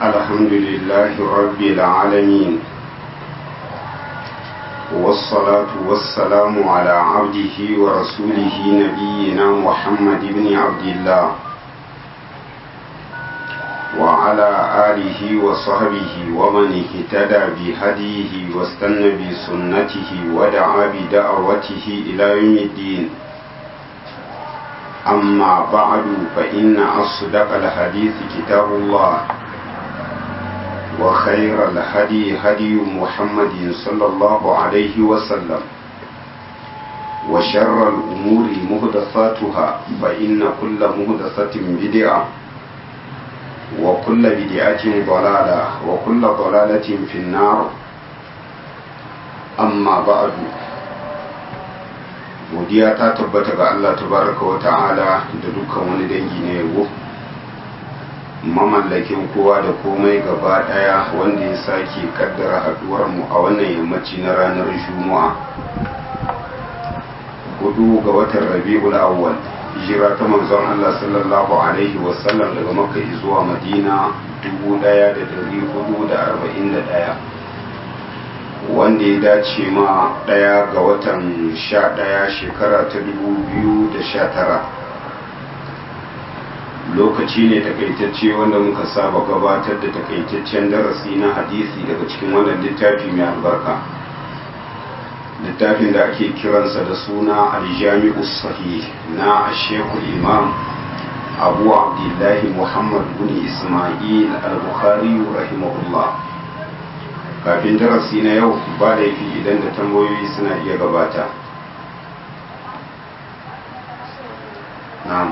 الحمد لله رب العالمين والصلاة والسلام على عبده ورسوله نبينا محمد بن عبد الله وعلى آله وصحبه ومن اهتدى بهديه واستنى بسنته ودعا بدعوته إلى يوم الدين أما بعد فإن أصدق الحديث كتاب الله وخير الهدي هدي محمد صلى الله عليه وسلم وشر الأمور مهدثاتها فإن كل مهدثة بدعة وكل بدعة ضلالة وكل ضلالة في النار أما بعد godiya ta tabbata ga Allah tabaraka wa ta'ala da dukkan wani dangi na yabo mamallakin kowa da komai gaba daya wanda ya sake kaddara haduwar mu a wannan yammaci na ranar juma'a hudu ga watan rabi'ul awwal hijira ta manzon Allah sallallahu alaihi wasallam daga makka zuwa madina 1441 wanda ya dace ma ɗaya ga watan sha ɗaya shekara ta dubu biyu da sha tara lokaci ne takaitacce wanda muka saba gabatar da takaitaccen darasi na hadisi daga cikin wannan littafi mai albarka littafin da ake kiransa da suna aljami'u sahih na ashekul imam abu abdullahi muhammad bin ismail al-bukhari rahimahullah kafin darasi na yau ba laifi idan da tambayoyi suna iya gabata na'am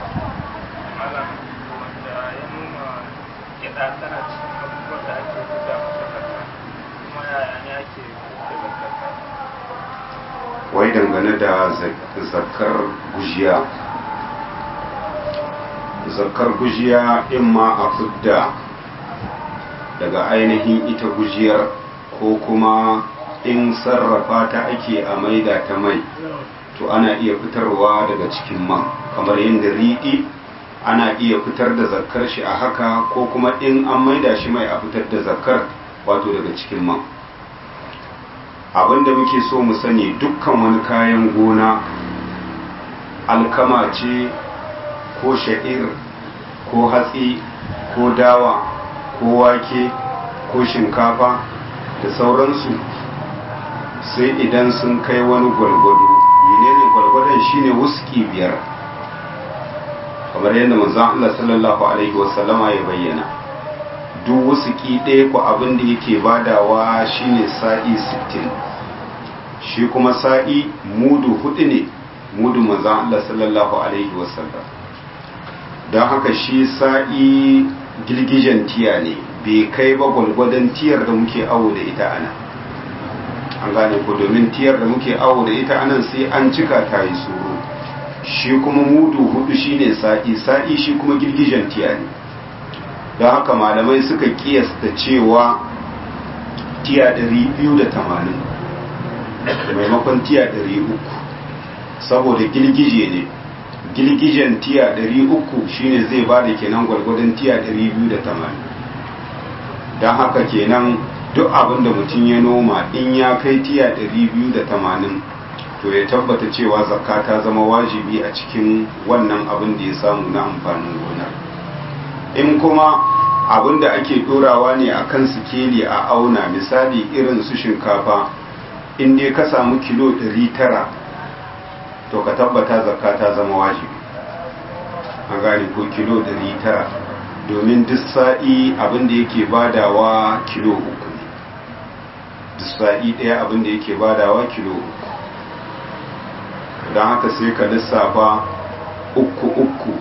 wai dangane da zakar gujiya zakar gujiya in ma a fidda daga ainihin ita gujiyar ko kuma in sarrafa ta ake a maida ta mai to ana iya fitarwa daga cikin man kamar yadda riɗi ana iya fitar da zakkar shi a haka ko kuma in an maida shi mai a fitar da zakkar wato daga cikin man abinda muke so mu sani dukkan wani kayan gona alkama ce ko sha'ir ko hatsi ko dawa ko wake ko shinkafa da sauransu sai idan sun kai wani gwalgwado menene gwalgwadon shine wuski biyar kamar yadda manzon Allah sallallahu alaihi wasallama ya bayyana duk wuski ɗaya ko abin da yake badawa shine sa'i 60 shi kuma sa'i mudu hudu ne mudu manzon Allah sallallahu alaihi wasallam don haka shi sa'i girgijen tiya ne bai kai ba gwalgwadon tiyar da muke awo da ita ana an gane ku domin tiyar da muke awo da ita anan sai an cika ta yi tsoro shi kuma mudu hudu shine sa'i sa'i shi kuma girgijen tiya ne don haka malamai suka kiyasta cewa tiya 280 maimakon tiya 300 saboda girgije ne girgijen tiya 300 shine zai ba da kenan gwargwadon tiya 280 don haka kenan duk abin da mutum ya noma in ya kai tiya 280 to ya tabbata cewa zakka ta zama wajibi a cikin wannan abin da ya samu na amfanin gona in kuma abin da ake dorawa ne a kan sikeli a auna misali irin su shinkafa in dai ka samu kilo 900 to ka tabbata zakka ta zama wajibi an gane ko kilo 900 domin duk sa'i abin da yake badawa kilo uku ne duk sa'i ɗaya abin da yake badawa kilo uku don haka sai ka lissafa uku uku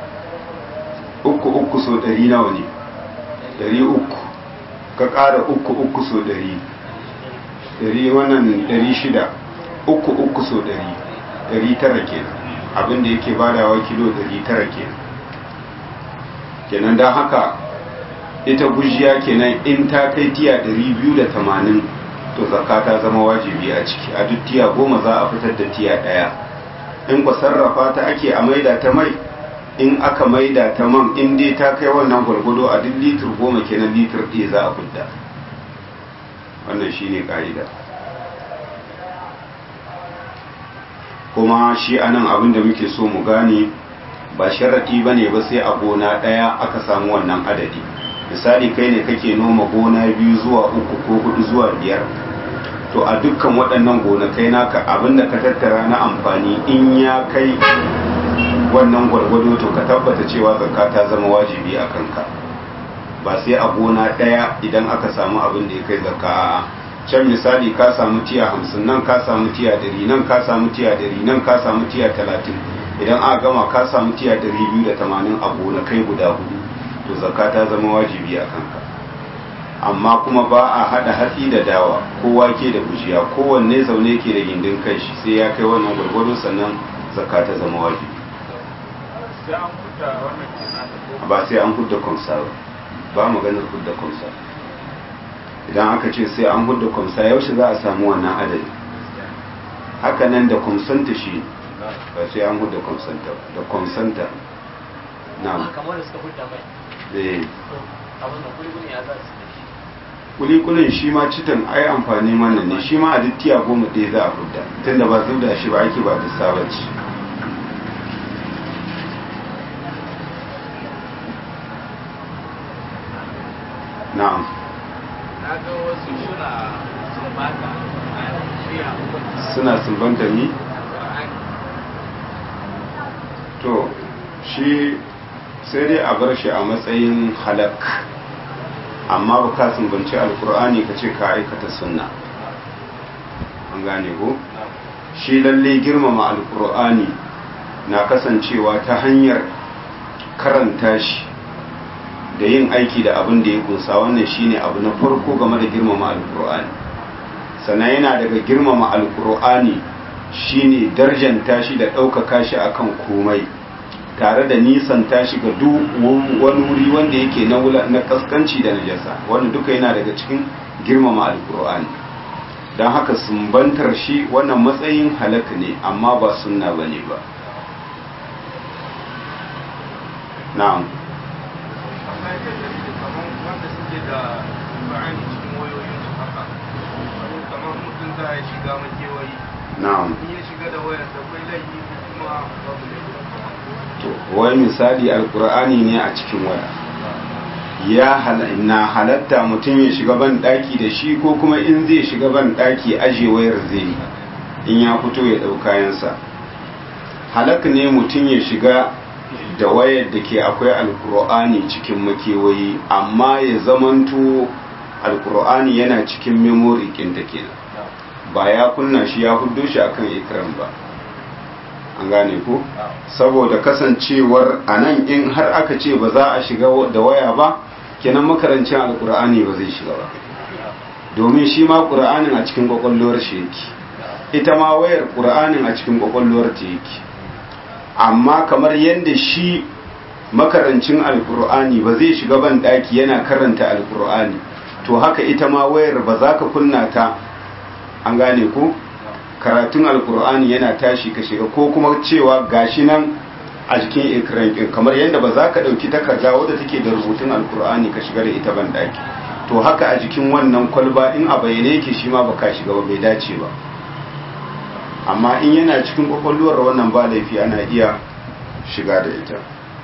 uku uku so ɗari nawa ne ɗari uku ka ƙara uku uku so ɗari ɗari wannan ɗari shida uku uku so ɗari ɗari tara kenan abin da yake badawa kilo ɗari tara kenan kenan don haka ita gujiya kenan in ta kai tiya 280 to zakka ta zama wajibi a ciki a duk tiya goma za a fitar da tiya daya in ku sarrafa ta ake a maida ta mai in aka maida ta man in dai ta kai wannan gwargwado a duk litir goma kenan litir ɗaya za a fudda wannan shine ka'ida kuma shi anan abin da muke so mu gane ba sharaɗi ba ne ba sai a gona ɗaya aka samu wannan adadi misali kai ne kake noma gona biyu zuwa uku ko hudu zuwa biyar to a dukkan waɗannan gonakai naka abin da ka tattara na amfani in ya kai wannan gwargwado to ka tabbata cewa zakka ta zama wajibi a kanka ba sai a gona ɗaya idan aka samu abin da ya kai zakka a'a can misali ka samu tiya hamsin nan ka samu tiya dari nan ka samu tiya dari nan ka samu tiya talatin idan aka gama ka samu tiya dari biyu da tamanin a gonakai guda hudu to zakka ta zama wajibi a kanka amma kuma ba a hada hatsi da dawa ko wake da gujiya kowanne zaune ke da gindin kai shi sai ya kai wannan gwargwado sannan zakka ta zama wajibi ba sai an hudda kwamsa ba ba maganar hudda kwamsa idan aka ce sai an hudda kwamsa yaushe za a samu wannan adadi haka nan da kwamsanta shi ba sai an hudda kwamsanta da kwamsanta na kamar da suka hudda mai eh abin da kulikuli ya za su da shi kulikulin shi ma citan ai amfani mana ne shi ma a duk tiya goma ɗaya za a hudda tunda ba zubda shi ba ake ba da sabaci na'am na ga wasu suna sun baka a shiya suna sumbanta ni to shi sai dai a bar shi a matsayin halak amma ba ka sumbanci alkur'ani ka ce ka aikata sunna an gane ko shi lalle girmama alkur'ani na kasancewa ta hanyar karanta shi da yin aiki da abin da ya kunsa wannan shine abu na farko game da girmama alkur'ani sannan yana daga girmama alkur'ani shine darjanta shi da ɗaukaka shi akan komai tare da nisan tashi ga duk wani wuri wanda yake na wula na kaskanci da najasa wanda duka yana daga cikin girmama alkur'ani don haka sumbantar shi wannan matsayin halaka ne amma ba sunna bane ba na'am wanda suke da Qur'ani cikin wayoyin su haka kamar mutum za ya shiga makewayi na'am in ya shiga da wayar da kai laifi kuma babu laifi to wai misali alkur'ani ne a cikin waya ya hal- na halatta mutum ya shiga ban daki da shi ko kuma in zai shiga ban daki aje wayar zai yi in ya fito ya dau kayansa halak ne mutum ya shiga da wayar da ke akwai alkur'ani cikin makewayi amma ya zamanto alkur'ani yana cikin memory ɗinta kenan ba ya kunna shi ya hudo shi akan ikram ba an gane ko saboda kasancewar a nan in har aka ce ba za a shiga da waya ba kenan makarancin alkur'ani ba zai shiga ba domin shi ma ƙur'anin a cikin ƙwaƙwalwar shi yake ita ma wayar ƙur'anin a cikin ƙwaƙwalwar ta yake amma kamar yadda shi makarancin alkur'ani ba zai shiga ban ɗaki yana karanta alkur'ani to haka ita ma wayar ba za ka kunna ta an gane ko karatun alkur'ani yana tashi ka shiga ko kuma cewa gashi nan a jikin ikiran ɗin kamar yadda ba za ka ɗauki takarda wadda take da rubutun alkur'ani ka shiga da ita ban ɗaki to haka a jikin wannan kwalba in a bayyane yake shi ma ba ka shiga ba bai dace ba amma in yana cikin kwakwalwar wannan ba laifi ana iya shiga da ita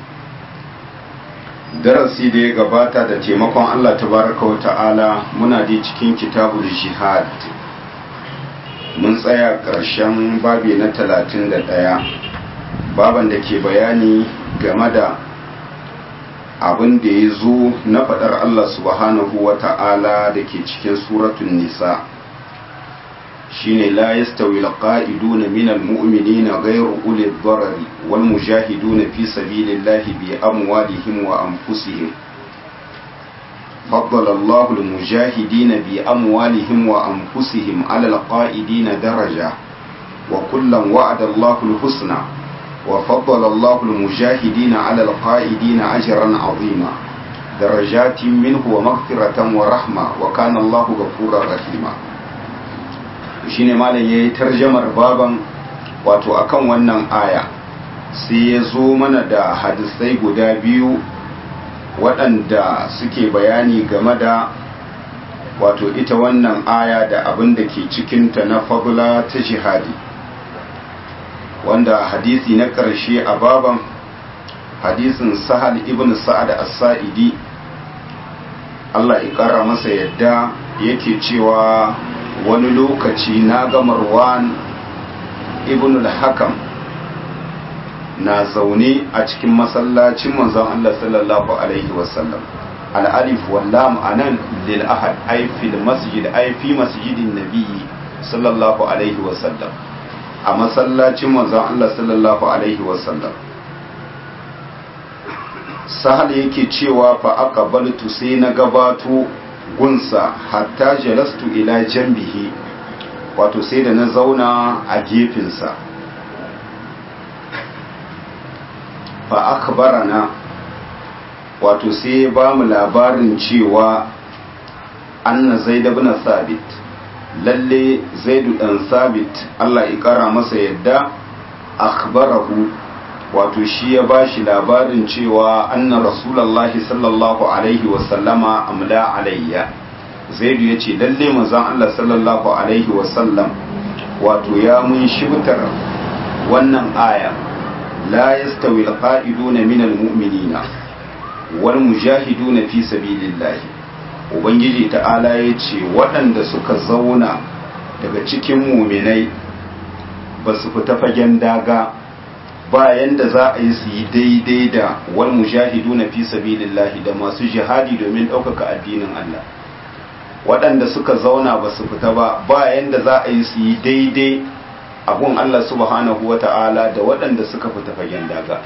darasi da ya gabata da taimakon Allah tabaraka wa ta'ala muna da cikin kitabul jihad mun tsaya ƙarshen babi na talatin da ɗaya baban da ke bayani game da abin da ya zo na faɗar Allah subhanahu wa ta'ala da ke cikin suratun nisa shine la yastawi alqa'iduna minal mu'minina ghayru uli dharari wal mujahiduna fi sabilillahi bi amwalihim wa anfusihim فضل الله المجاهدين بأموالهم وأنفسهم على القائدين درجة وكلا وعد الله الحسنى وفضل الله المجاهدين على القائدين أجرا عظيما درجات منه ومغفرة ورحمة وكان الله غفورا رحيما shine malam yayi tarjamar baban wato akan wannan aya sai ya zo mana da hadisai guda biyu waɗanda suke bayani game da wato ita wannan aya da abin da ke cikinta na fagula ta jihadi wanda hadisi na ƙarshe a baban hadisin sahal ibn sa'ad as-sa'idi Allah ya ƙara masa yadda yake cewa wani lokaci na ga Marwan ibn al-Hakam na zaune a cikin masallacin manzon Allah sallallahu alaihi wasallam al-alif wal lam anan lil ahad ay fil masjid ay fi masjidin nabiyyi sallallahu alaihi wasallam a masallacin manzon Allah sallallahu alaihi wasallam sahal yake cewa fa aqbaltu sai na gabato gunsa hatta jalastu ila jambihi wato sai da na zauna a gefensa fa akhbarana wato sai ba mu labarin cewa anna zaid ibn sabit lalle zaidu dan sabit Allah ya kara masa yadda akhbarahu wato shi ya ba shi labarin cewa anna rasulallahi sallallahu alaihi wasallama amla alayya zaidu ya ce lalle manzon Allah sallallahu alaihi wasallam wato ya mun shibtar wannan aya la yastawi alqa'iduna min almu'minina wal mujahiduna fi sabilillahi ubangiji ta'ala ya ce waɗanda suka zauna daga cikin muminai ba su fita fagen daga bayan da za a yi su yi daidai da wal mujahidu na fi sabilillahi da masu jihadi domin ɗaukaka addinin Allah waɗanda suka zauna ba su fita ba bayan da za a yi su yi daidai abun Allah subhanahu wa ta'ala da waɗanda suka fita fagen daga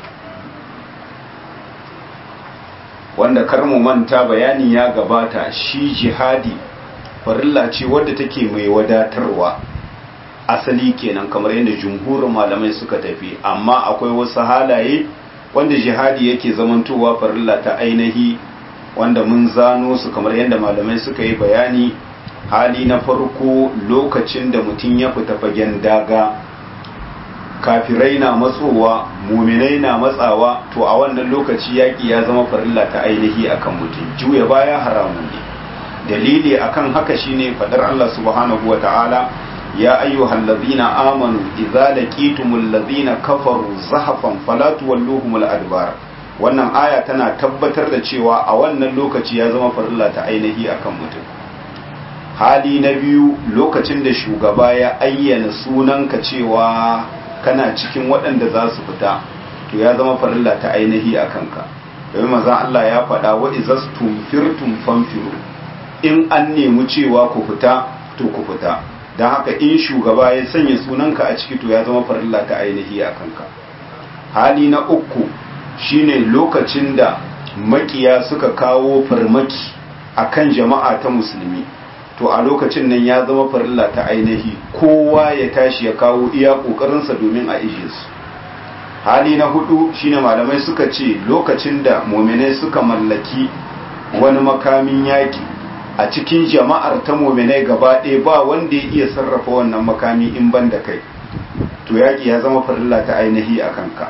wanda kar mu manta bayani ya gabata shi jihadi farilla ce wadda take mai wadatarwa asali kenan kamar yadda jumhurin malamai suka tafi amma akwai wasu halaye wanda jihadi yake zamantowa farilla ta ainihi wanda mun zano su kamar yadda malamai suka yi bayani hali na farko lokacin da mutum ya fita fagen daga kafirai na matsowa muminai na matsawa to a wannan lokaci yaƙi ya zama farilla ta ainihi akan mutum juya baya haramun ne dalili akan haka shine fadar Allah subhanahu wa ta'ala يا أيها الذين آمنوا إذا لقيتم الذين كفروا زحفا فلا تولوهم الأدبار wannan aya tana tabbatar da cewa a wannan lokaci ya zama farilla ta ainihi akan mutum hali na biyu lokacin da shugaba ya ayyana sunanka cewa kana cikin waɗanda za su fita to ya zama farilla ta ainihi a kanka domin maza Allah ya faɗa wa izastum firtum fanfiru in an nemi cewa ku fita to ku fita don haka in shugaba ya sanya sunanka a ciki to ya zama farilla ta ainihi a kanka hali na uku shine lokacin da makiya suka kawo farmaki akan jama'a ta musulmi to a lokacin nan ya zama farilla ta ainihi kowa ya tashi ya kawo iya kokarinsa domin a ije su hali na hudu shine malamai suka ce lokacin da muminai suka mallaki wani makamin yaki a cikin jama'ar ta mominai gaba ɗaya ba wanda ya iya sarrafa wannan makami in ban da kai to yaƙi ya zama farilla ta ainihi a kanka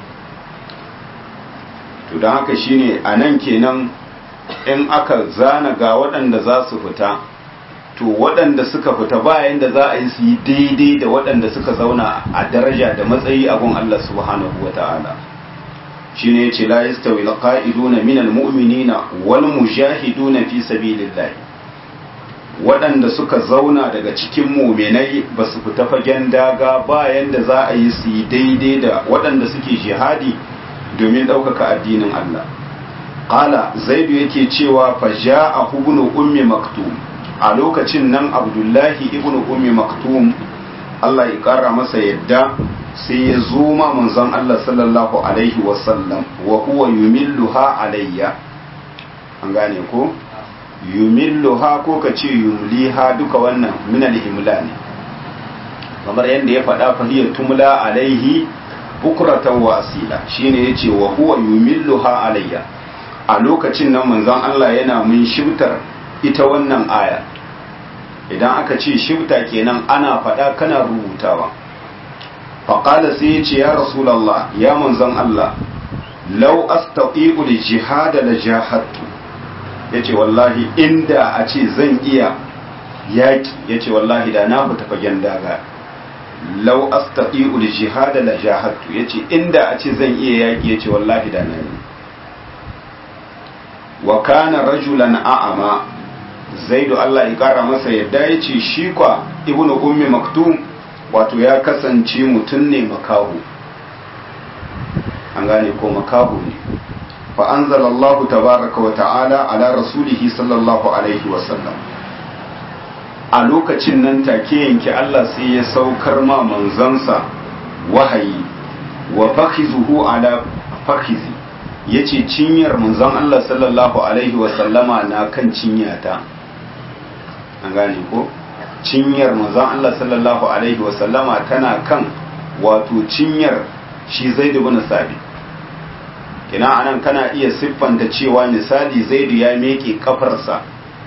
to don haka shine a nan kenan in aka zana ga waɗanda za su fita to waɗanda suka fita bayan da za a yi su yi daidai da waɗanda suka zauna a daraja da matsayi a gun Allah subhanahu wa ta'ala shine yace la yastawi alqa'iduna minal mu'minina wal mujahiduna fi sabilillah waɗanda suka zauna daga cikin muminai ba su fita fagen daga bayan da za a yi su yi daidai da waɗanda suke jihadi domin ɗaukaka addinin Allah qala zaidu yake cewa fa ja'a ibnu ummi maktum a lokacin nan abdullahi ibnu ummi maktum Allah ya ƙara masa yadda sai ya zo ma manzon Allah sallallahu alaihi wasallam wa huwa yumilluha alayya an gane ko yumilluha ko ka ce yumliha duka wannan min al-himla ne kamar yadda ya faɗa fa hiya tumla alaihi bukratan wa asila shine yace wa huwa yumilluha alayya a lokacin nan manzon Allah yana mun shibtar ita wannan aya idan aka ce shibta kenan ana faɗa kana rubutawa faƙala sai ya ce ya rasulallah ya manzon Allah lau astati'u li jihada la jahadtu yace wallahi inda a ce zan iya yaki yace wallahi da na fita fagen daga lau astati'u li jihada la jahadtu yace inda a ce zan iya yaki yace wallahi da na yi wa kana rajulan a'ama zaidu Allah ya kara masa yadda yace shi kwa ibnu ummi maktum wato ya kasance mutum ne makahu an gane ko makahu ne fa anzalallahu tabaraka wa ta'ala ala rasulihi sallallahu alaihi wa sallam a lokacin nan take yanke Allah sai ya saukar ma manzansa wahayi wa fakhizuhu ala fakhizi yace cinyar manzon Allah sallallahu alaihi wa sallama na kan cinyata an gane ko cinyar manzon Allah sallallahu alaihi wa sallama tana kan wato cinyar shi Zaid ibn Sabit kina anan kana iya siffanta cewa misali Zaid ya meke kafarsa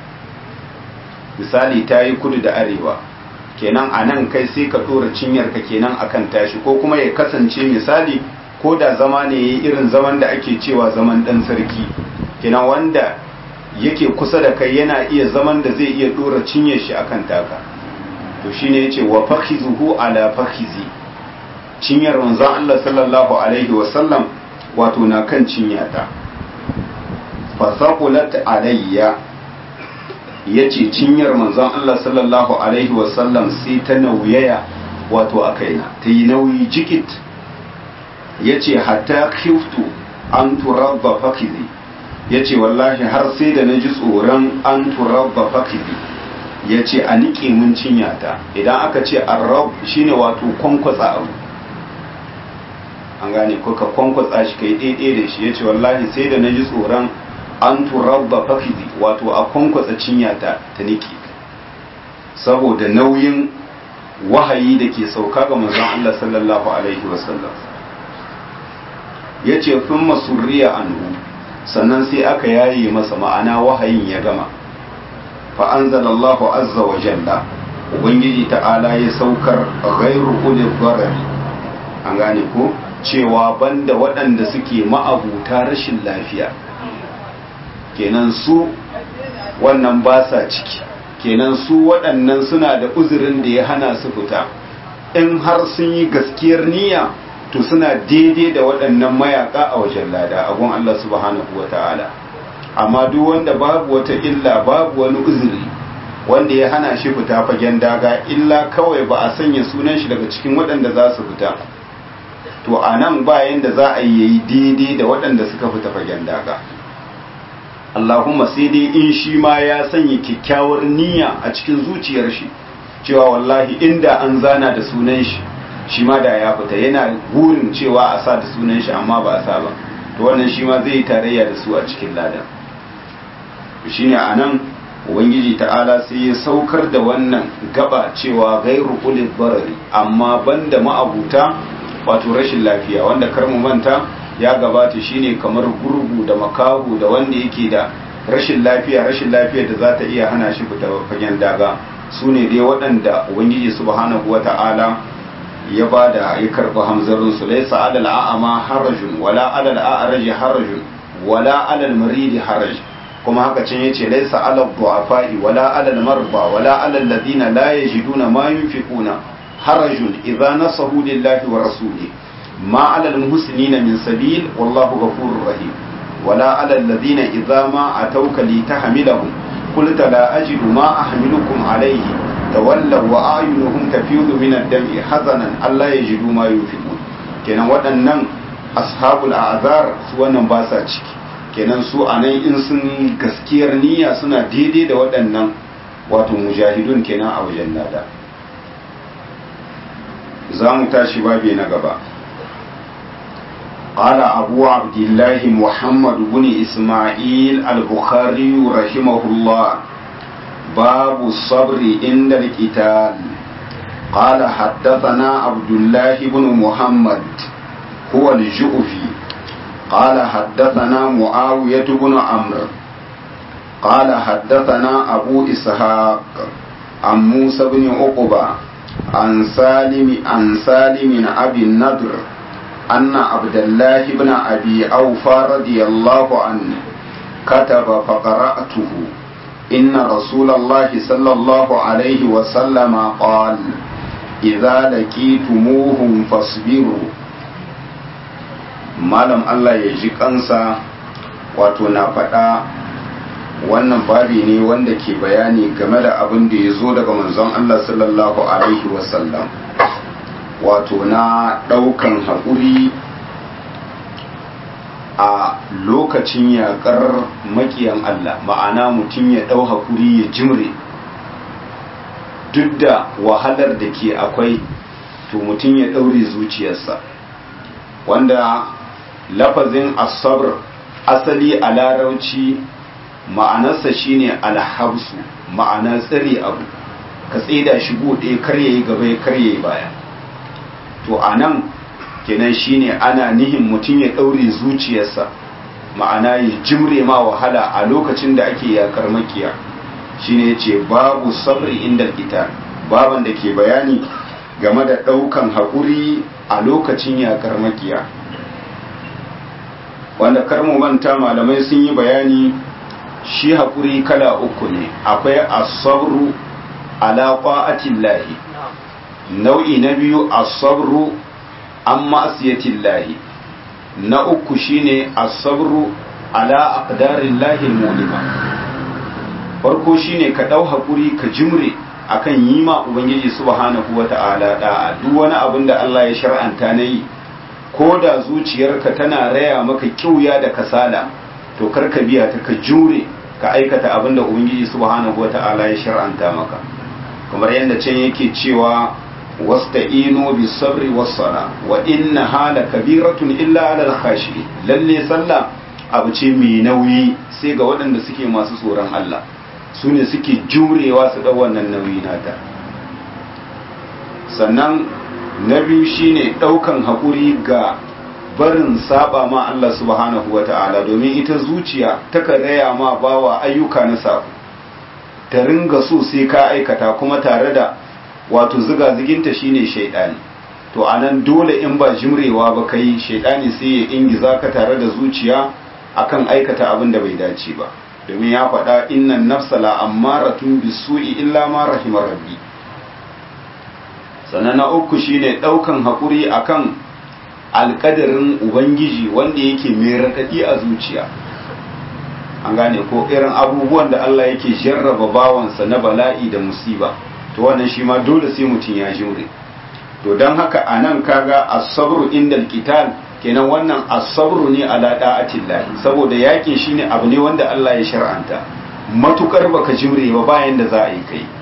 misali ta yi kudu da arewa kenan anan kai sai ka dora cinyar ka kenan akan tashi ko kuma ya kasance misali ko da zama ne irin zaman da ake cewa zaman dan sarki kenan wanda yake kusa da kai yana iya zaman da zai iya dora cinyar shi akan taka to shine yace wa fakhizuhu ala fakhizi cinyar manzon Allah sallallahu alaihi wa sallam wato na kan cinyata fa saqulat alayya yace cinyar manzon Allah sallallahu alaihi wa sallam sai ta nauyaya wato a kaina ta yi nauyi jikit yace hatta khiftu an turabba fakhizi ya ce wallahi har sai da na ji tsoron an turabba fakizi ya ce a niƙe mun cinyata idan aka ce arrab shine wato kwankwatsa abu an gane ko ka kwankwatsa shi kai ɗaiɗe da shi ya ce wallahi sai da na ji tsoron an turabba fakizi wato a kwankwatsa cinyata ta niƙe saboda nauyin wahayi da ke sauka ga manzon Allah sallallahu alaihi wasallam ya ce fin masurriya anhu sannan sai aka yaye masa ma'ana wahayin ya gama fa anzalallahu azza wa jalla ubangiji ta'ala ya saukar ghairu ulil darari an gane ko cewa banda waɗanda suke ma'abuta rashin lafiya kenan su wannan ba sa ciki kenan su waɗannan suna da uzurin da ya hana su fita in har sun yi gaskiyar niyya to suna daidai da waɗannan mayaka a wajen lada a gun Allah subhanahu wa ta'ala amma duk wanda babu wata illa babu wani uzuri wanda ya hana shi fita fagen daga illa kawai ba a sanya sunan shi daga cikin waɗanda za su fita to a nan bayan da za a yi daidai da waɗanda suka fita fagen daga Allahumma sai dai in shi ma ya sanya kyakkyawar niyya a cikin zuciyar shi cewa wallahi inda an zana da sunan shi shi ma da ya fita yana burin cewa a sa da sunan shi amma ba a sa ba to wannan shi ma zai yi tarayya da su a cikin ladan shine a nan ubangiji ta'ala sai ya saukar da wannan gaba cewa gairu ulil barari amma banda ma'abuta wato rashin lafiya wanda kar mu manta ya gabata shine kamar gurgu da makahu da wanda yake da rashin lafiya rashin lafiya da za ta iya hana shi fita fagen daga su ne dai waɗanda ubangiji subhanahu wata'ala ya ba da ya karɓi hamzarin su laisa alal a'ama harajun wala alal a'raji harajun wala alal maridi haraj kuma haka can yace laisa alal du'afai wala alal marba wala alal ladina la yajiduna ma yunfiquna harajun idza nasahu lillahi wa rasuli ma alal muhsinina min sabil wallahu ghafurur rahim wala alal ladina idza ma atawka litahmilahum qulta la ajidu ma ahmilukum alayhi tawallaw wa ayunuhum tafidu min ad-dam'i hazanan alla yajidu ma yunfiqun kenan waɗannan ashabul a'zar su wannan ba sa ciki kenan su anan in sun gaskiyar niyya suna daidai da waɗannan wato mujahidun kenan a wajen nada za mu tashi babi na gaba قال أبو عبد الله محمد بن إسماعيل البخاري رحمه الله باب الصبر عند القتال قال حدثنا عبد الله بن محمد هو الجؤفي قال حدثنا معاوية بن عمرو قال حدثنا أبو إسحاق عن موسى بن عقبة عن سالم عن سالم أبي النضر أن عبد الله بن أبي أوفى رضي الله عنه كتب فقرأته إن رسول الله صلى الله عليه وسلم قال إذا لقيتموهم فاصبروا malam Allah ya ji kansa wato na faɗa wannan babi ne wanda ke bayani game da abin da ya zo daga manzon Allah sallallahu alaihi wasallam wato na ɗaukan haƙuri a lokacin yaƙar makiyan Allah ma'ana mutum ya ɗau haƙuri ya jimre duk da wahalar da ke akwai to mutum ya ɗaure zuciyarsa wanda lafazin asabar asali a larauci ma'anarsa shine alhabsu ma'ana tsare abu ka tsida shi ɗaya kar yayi gaba ya kar yayi baya to anan kenan shine ana nihin mutum ya ɗaure zuciyarsa ma'ana ya jimre ma wahala a lokacin da ake yakar makiya shine yace babu sabri inda ita baban da ke bayani game da ɗaukan haƙuri a lokacin yakar makiya wanda karmu manta malamai sun yi bayani shi haƙuri kala uku ne akwai asabru ala qa'atillahi nau'i na biyu asabru an ma'asiyatillahi na uku shine asabru ala aqdarillahi mulima farko shine ka dau haƙuri ka jimre akan yi ma ubangiji subhanahu wata'ala da'a duk wani abin da Allah ya shar'anta na yi ko da zuciyarka tana raya maka kyauya da kasala to karka biya ta ka jure ka aikata abin da ubangiji subhanahu wata'ala ya shar'anta maka kamar yadda can yake cewa wasta'inu bis sabri was sala wa inna hala kabiratun illa ala al khashi lalle sallah abu ce mai nauyi sai ga waɗanda suke masu tsoron Allah su ne suke jurewa su ɗau wannan nauyi nata sannan na biyu shine ɗaukan haƙuri ga barin saba ma Allah subhanahu wa ta'ala domin ita zuciya taka raya ma bawa ayyuka na sabu ta ringa so sai ka aikata kuma tare da wato ziga ziginta shine shaidani to anan dole in ba jimrewa ba kai shaidani sai ya ingiza ka tare da zuciya akan aikata abin da bai dace ba domin ya faɗa innan nafsa la ammaratun bisu'i illa ma rahimar rabbi sannan na uku shine ɗaukan haƙuri akan alƙadarin ubangiji wanda yake mai raɗaɗi a zuciya an gane ko irin abubuwan da Allah yake jarraba bawansa na bala'i da musiba to wannan shi ma dole sai mutum ya jure to don haka a nan kaga asabru inda alkital kenan wannan asabru ne ala da'atillahi saboda yakin shine abu ne wanda Allah ya shar'anta matukar baka jure ba bayan da za a yi kai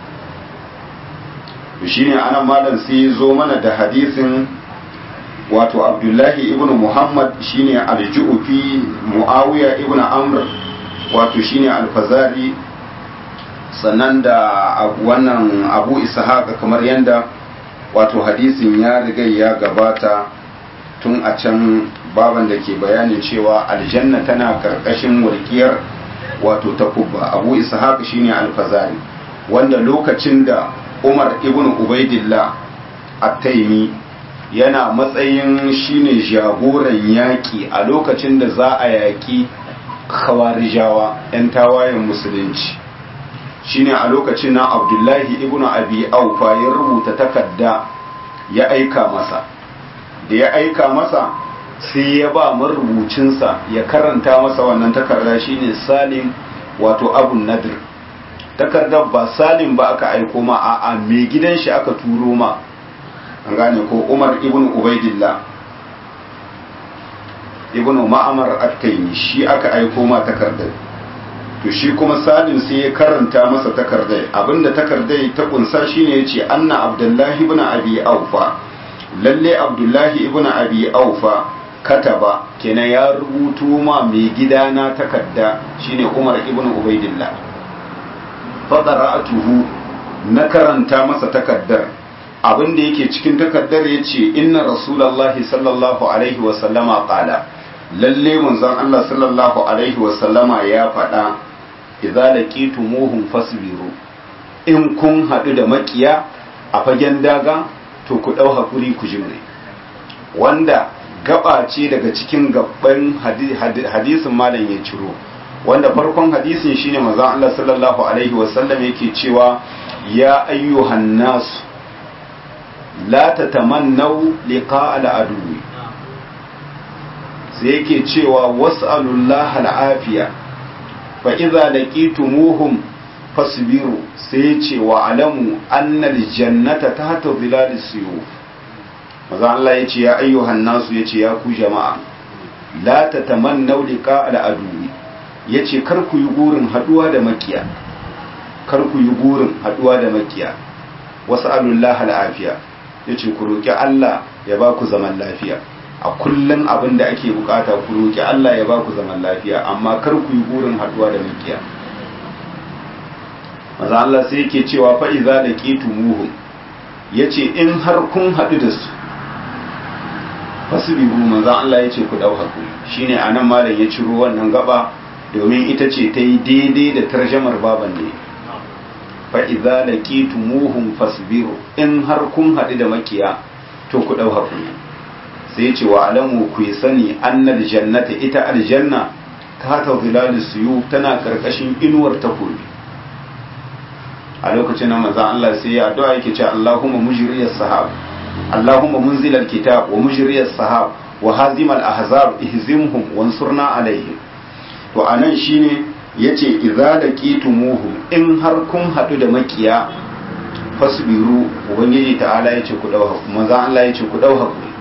to shine anan malam sai zo mana da hadisin wato Abdullahi ibn Muhammad shine al-Ju'fi Muawiya ibn Amr wato shine al-Fazari sannan da wannan Abu Ishaq kamar yanda wato hadisin ya riga ya gabata tun a can baban da ke bayanin cewa aljanna tana karkashin walƙiyar wato takubba abu ishaq shine alfazari wanda lokacin da umar ibn ubaidillah at-taimi yana matsayin shine jagoran yaƙi a lokacin da za a yaƙi khawarijawa 'yan tawayen musulunci shine a lokacin na abdullahi ibn abi aufa ya rubuta takarda ya aika masa da ya aika masa sai ya ba marubucinsa ya karanta masa wannan takarda shine salim wato abu nadir takardar ba salim ba aka aiko ma a mai gidan shi aka turo ma an gane ko umar ibn ubaidillah ibn ma'amar at-taymi shi aka aiko ma takardar to shi kuma salim sai ya karanta masa takardai abinda takardai ta kunsa shine yace anna abdullahi ibn abi aufa lalle abdullahi ibn abi aufa kataba kenan ya rubuto ma mai gidana takarda shine umar ibn ubaidillah faqara'atuhu na karanta masa takaddar abinda yake cikin takaddar yace inna rasulullahi sallallahu alaihi wa sallama qala lalle manzon Allah sallallahu alaihi wa sallama ya faɗa idza laqitumuhum fasbiru in kun haɗu da makiya a fagen daga to ku ɗau haƙuri ku jimre wanda gaba ce daga cikin gaban hadisin malam ya ciro wanda farkon hadisin shine manzon Allah sallallahu alaihi wasallam yake cewa ya ayyuhan nasu la tatamannaw liqa al-aduwi sai yake cewa was'alullaha al-afiya fa idza laqitumuhum fasbiru sai ce wa alamu annal jannata tahta dhilal suyuf maza Allah yace ya ayyuhan nasu yace ya ku jama'a la tatamannaw liqa al-aduwi yace kar ku yi gurin haduwa da makiya kar ku yi gurin haduwa da makiya was'alullaha al-afiya yace ku roki Allah ya ba ku zaman lafiya a kullum abin da ake bukata ku roki Allah ya ba ku zaman lafiya amma kar ku yi burin haduwa da makiya maza Allah sai yake cewa fa iza laqitumuhum yace in har kun hadu da su fasbiru manzo Allah yace ku dau hakuri shine anan malam ya ciro wannan gaba domin ita ce ta yi daidai da tarjamar baban ne fa iza laqitumuhum fasbiru in har kun hadu da makiya to ku dau hakuri sai ce wa alamu ku yi sani annal jannata ita aljanna ta ta zilalis suyu tana karkashin inuwar takobi a lokacin nan manzon Allah sai ya addu'a yake cewa Allahumma mujriyas sahab Allahumma munzilal kitab wa mujriyas sahab wa hazimal ahzab ihzimhum wansurna alaihim to anan shine yace idza laqitumuhum in har kun hadu da makiya fasbiru ubangiji ta'ala yace ku dau hakuri manzon Allah yace ku dau hakuri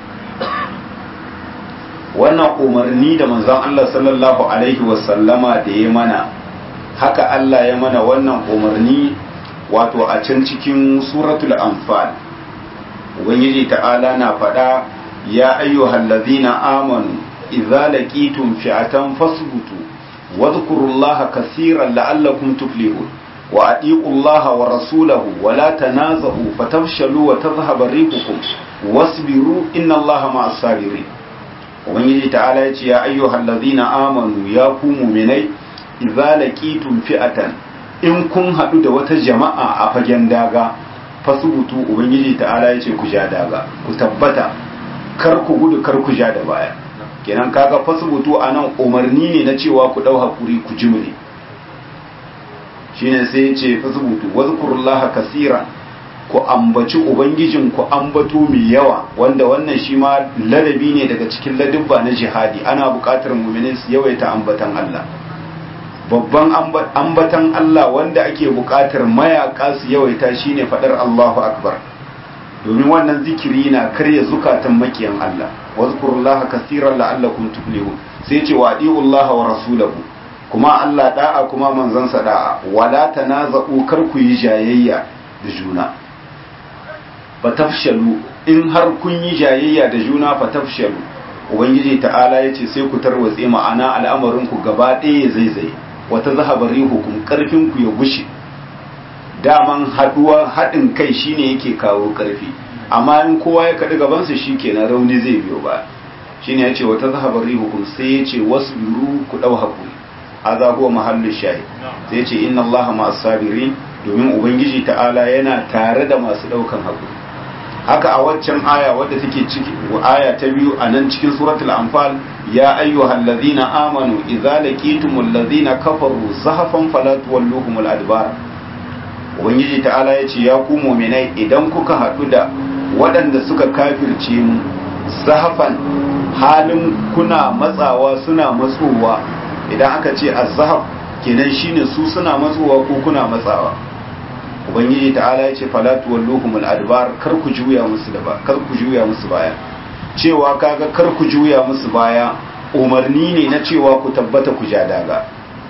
wannan umarni da manzon Allah sallallahu alaihi wasallama da ya mana haka Allah ya mana wannan umarni wato a can cikin suratul anfal ubangiji ta'ala na faɗa ya ayyuhal ladzina amanu idza laqitum fi'atan fasbutu wadhkurullaha kaseeran la'allakum tuflihun wa atiqullaha wa rasulahu wa la tanazahu fatafshalu wa tadhhabu rihukum wasbiru innallaha ma'as sabirin ubangiji ta'ala ya ce ya ayyuhal ladzina amanu ya ku mu'minai idza laqitum fi'atan in kun hadu da wata jama'a a fagen daga fasubutu ubangiji ta'ala ya ce ku ja daga ku tabbata kar ku gudu kar ku ja da baya kenan kaga fasubutu anan umarni ne na cewa ku dau hakuri ku jimre shine sai ya ce fasubutu wazkurullaha kaseeran ku ambaci ubangijin ku ambato mai yawa wanda wannan shi ma ladabi ne daga cikin ladubba na jihadi ana buƙatar mu'minin su yawaita ambatan Allah babban ambatan Allah wanda ake buƙatar mayaka su yawaita shine fadar Allahu akbar domin wannan zikiri na karya zukatan makiyan Allah wazkurullaha kaseeran la'allakum tuflihun sai ce wa Allah wa rasulahu kuma Allah da'a kuma manzansa da'a wala tanaza'u kar ku yi jayayya da juna fatafshalu in har kun yi jayayya da juna fatafshalu ubangiji ta'ala ya ce sai ku tarwatse ma'ana al'amarin ku gaba ɗaya zaizaye wata zahabari hukum karfin ku ya gushe daman haduwa haɗin kai shine yake kawo karfi amma in kowa ya kaɗi gabansa shi kenan rauni zai biyo ba shine ya ce wata zahabari hukum sai ya ce wasu biru ku ɗau haƙuri aza huwa mahallin shahi sai ya ce inna allaha ma'as sabirin domin ubangiji ta'ala yana tare da masu ɗaukan haƙuri haka a waccan aya wadda take ciki aya ta biyu a nan cikin suratul anfal ya ayyuhal ladzina amanu idza laqitumul ladzina kafaru zahafan fala tuwalluhumul adbar ubangiji ta'ala ya ce ya ku mu'minai idan kuka haɗu da waɗanda suka kafirce mu zahafan halin kuna matsawa suna matsowa idan aka ce az-zahaf kenan shine su suna matsowa ko kuna matsawa ubangiji ta'ala ya ce falatu walluhumul adbar kar ku juya musu da ba kar ku juya musu baya cewa kaga kar ku juya musu baya umarni ne na cewa ku tabbata ku ja daga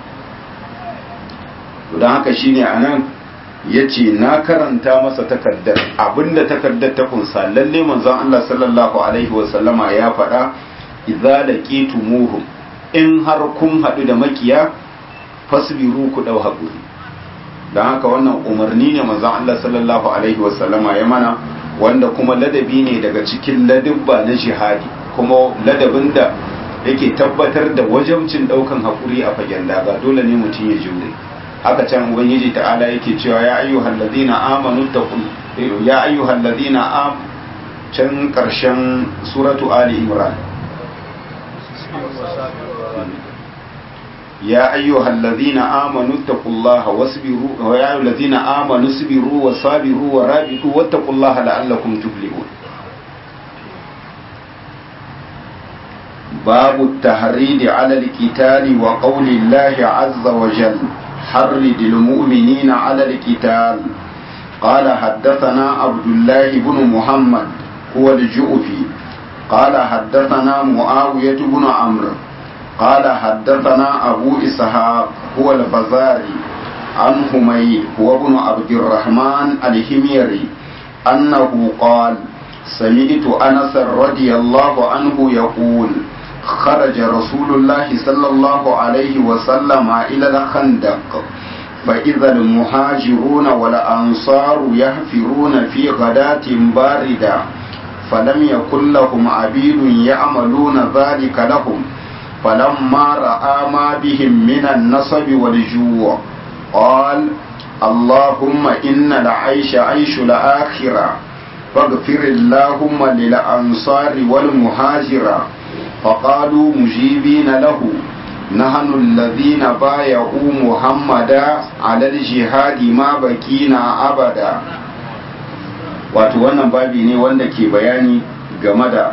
don haka shine anan yace na karanta masa takaddar abinda takaddar ta kunsa lalle manzon Allah sallallahu alaihi wa sallama ya faɗa idza laqitumuhum in har kun haɗu da makiya fasbiru ku dau haƙuri don haka wannan umarni ne manzon Allah sallallahu alaihi wasallama ya mana wanda kuma ladabi ne daga cikin ladabba na jihadi kuma ladabin da yake tabbatar da wajabcin daukan hakuri a fagen daga dole ne mutum ya jure haka can ubangiji ta'ala yake cewa ya ayyuhal ladina amanu taqul ya ayyuhal ladina am can karshen suratu ali imran يا أيها الذين آمنوا اتقوا الله واصبروا ويا أيها الذين آمنوا اصبروا وصابروا ورابطوا واتقوا الله لعلكم تفلحون باب التحريض على القتال وقول الله عز وجل حرد المؤمنين على القتال قال حدثنا عبد الله بن محمد هو الجؤفي قال حدثنا معاوية بن عمرو قال حدثنا أبو إسحاق هو البزاري عن حميد هو ابن عبد الرحمن الحميري أنه قال سمعت أنس رضي الله عنه يقول خرج رسول الله صلى الله عليه وسلم إلى الخندق فإذا المهاجرون والأنصار يحفرون في غداة باردة فلم يكن لهم عبيد يعملون ذلك لهم فلما رأى ما بهم من النصب والجوع قال اللهم إن العيش عيش الآخرة فاغفر اللهم للأنصار والمهاجرة فقالوا مجيبين له نحن الذين بايعوا محمدا على الجهاد ما بكينا أبدا wato wannan babi ne wanda ke bayani game da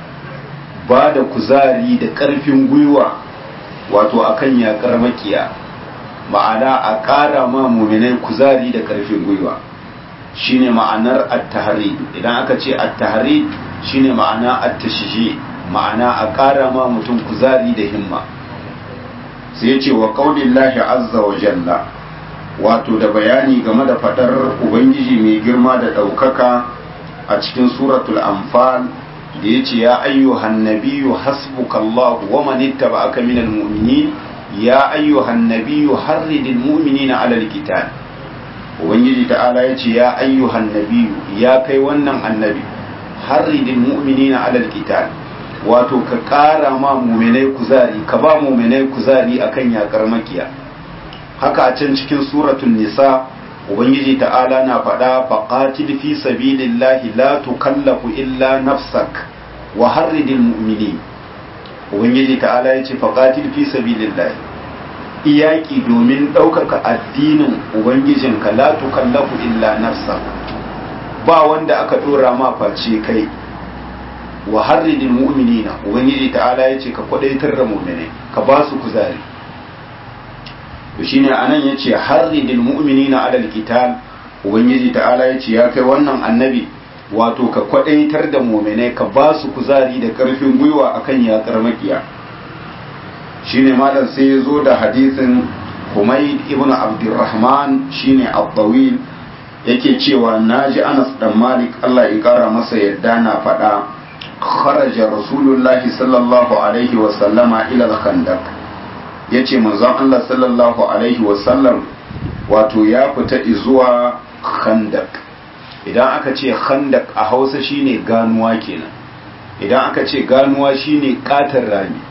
ba da kuzari da ƙarfin gwiwa wato akan yaƙar makiya ma'ana a ƙara ma muminai kuzari da ƙarfin gwiwa shine ma'anar at-tahrid idan aka ce at-tahrid shine ma'ana at-tashji ma'ana a ƙara ma mutum kuzari da himma sai ya ce wa qaulillahi azza wa jalla wato da bayani game da fadar ubangiji mai girma da ɗaukaka a cikin suratul anfal da ya ce ya ayyuhan nabiyyu hasbukallahu wa man ittaba'aka minal mu'minin ya ayyuhan nabiyyu harridil mu'minina alal qital ubangiji ta'ala ya ce ya ayyuhan nabiyyu ya kai wannan annabi harridil mu'minina alal qital wato ka ƙara ma muminai kuzari ka ba muminai kuzari akan yakar makiya haka a can cikin suratul nisa ubangiji ta'ala na faɗa faqatil fi sabilillahi la tukallafu illa nafsak wa harridil mu'minin ubangiji ta'ala yace faqatil fi sabilillahi iyaki domin ɗaukaka addinin ubangijinka la tukallafu illa nafsak ba wanda aka ɗora ma face kai wa harridil mu'minina ubangiji ta'ala yace ka kwadaitar da mu'mini ka ba su kuzari to shine anan yace harridil mu'minina alal qital ubangiji ta'ala yace ya kai wannan annabi wato ka kwadaitar da mu'minai ka ba su kuzari da karfin gwiwa akan yakar makiya shine malam sai ya zo da hadisin Humayd ibn Abdurrahman shine Abdawil yake cewa naji Anas dan Malik Allah ya kara masa yadda na faɗa خرج رسول الله صلى الله عليه وسلم إلى الخندق yace manzon Allah sallallahu alaihi wasallam wato ya fita zuwa khandak idan aka ce khandak a hausa shine ganuwa kenan idan aka ce ganuwa shine katar rami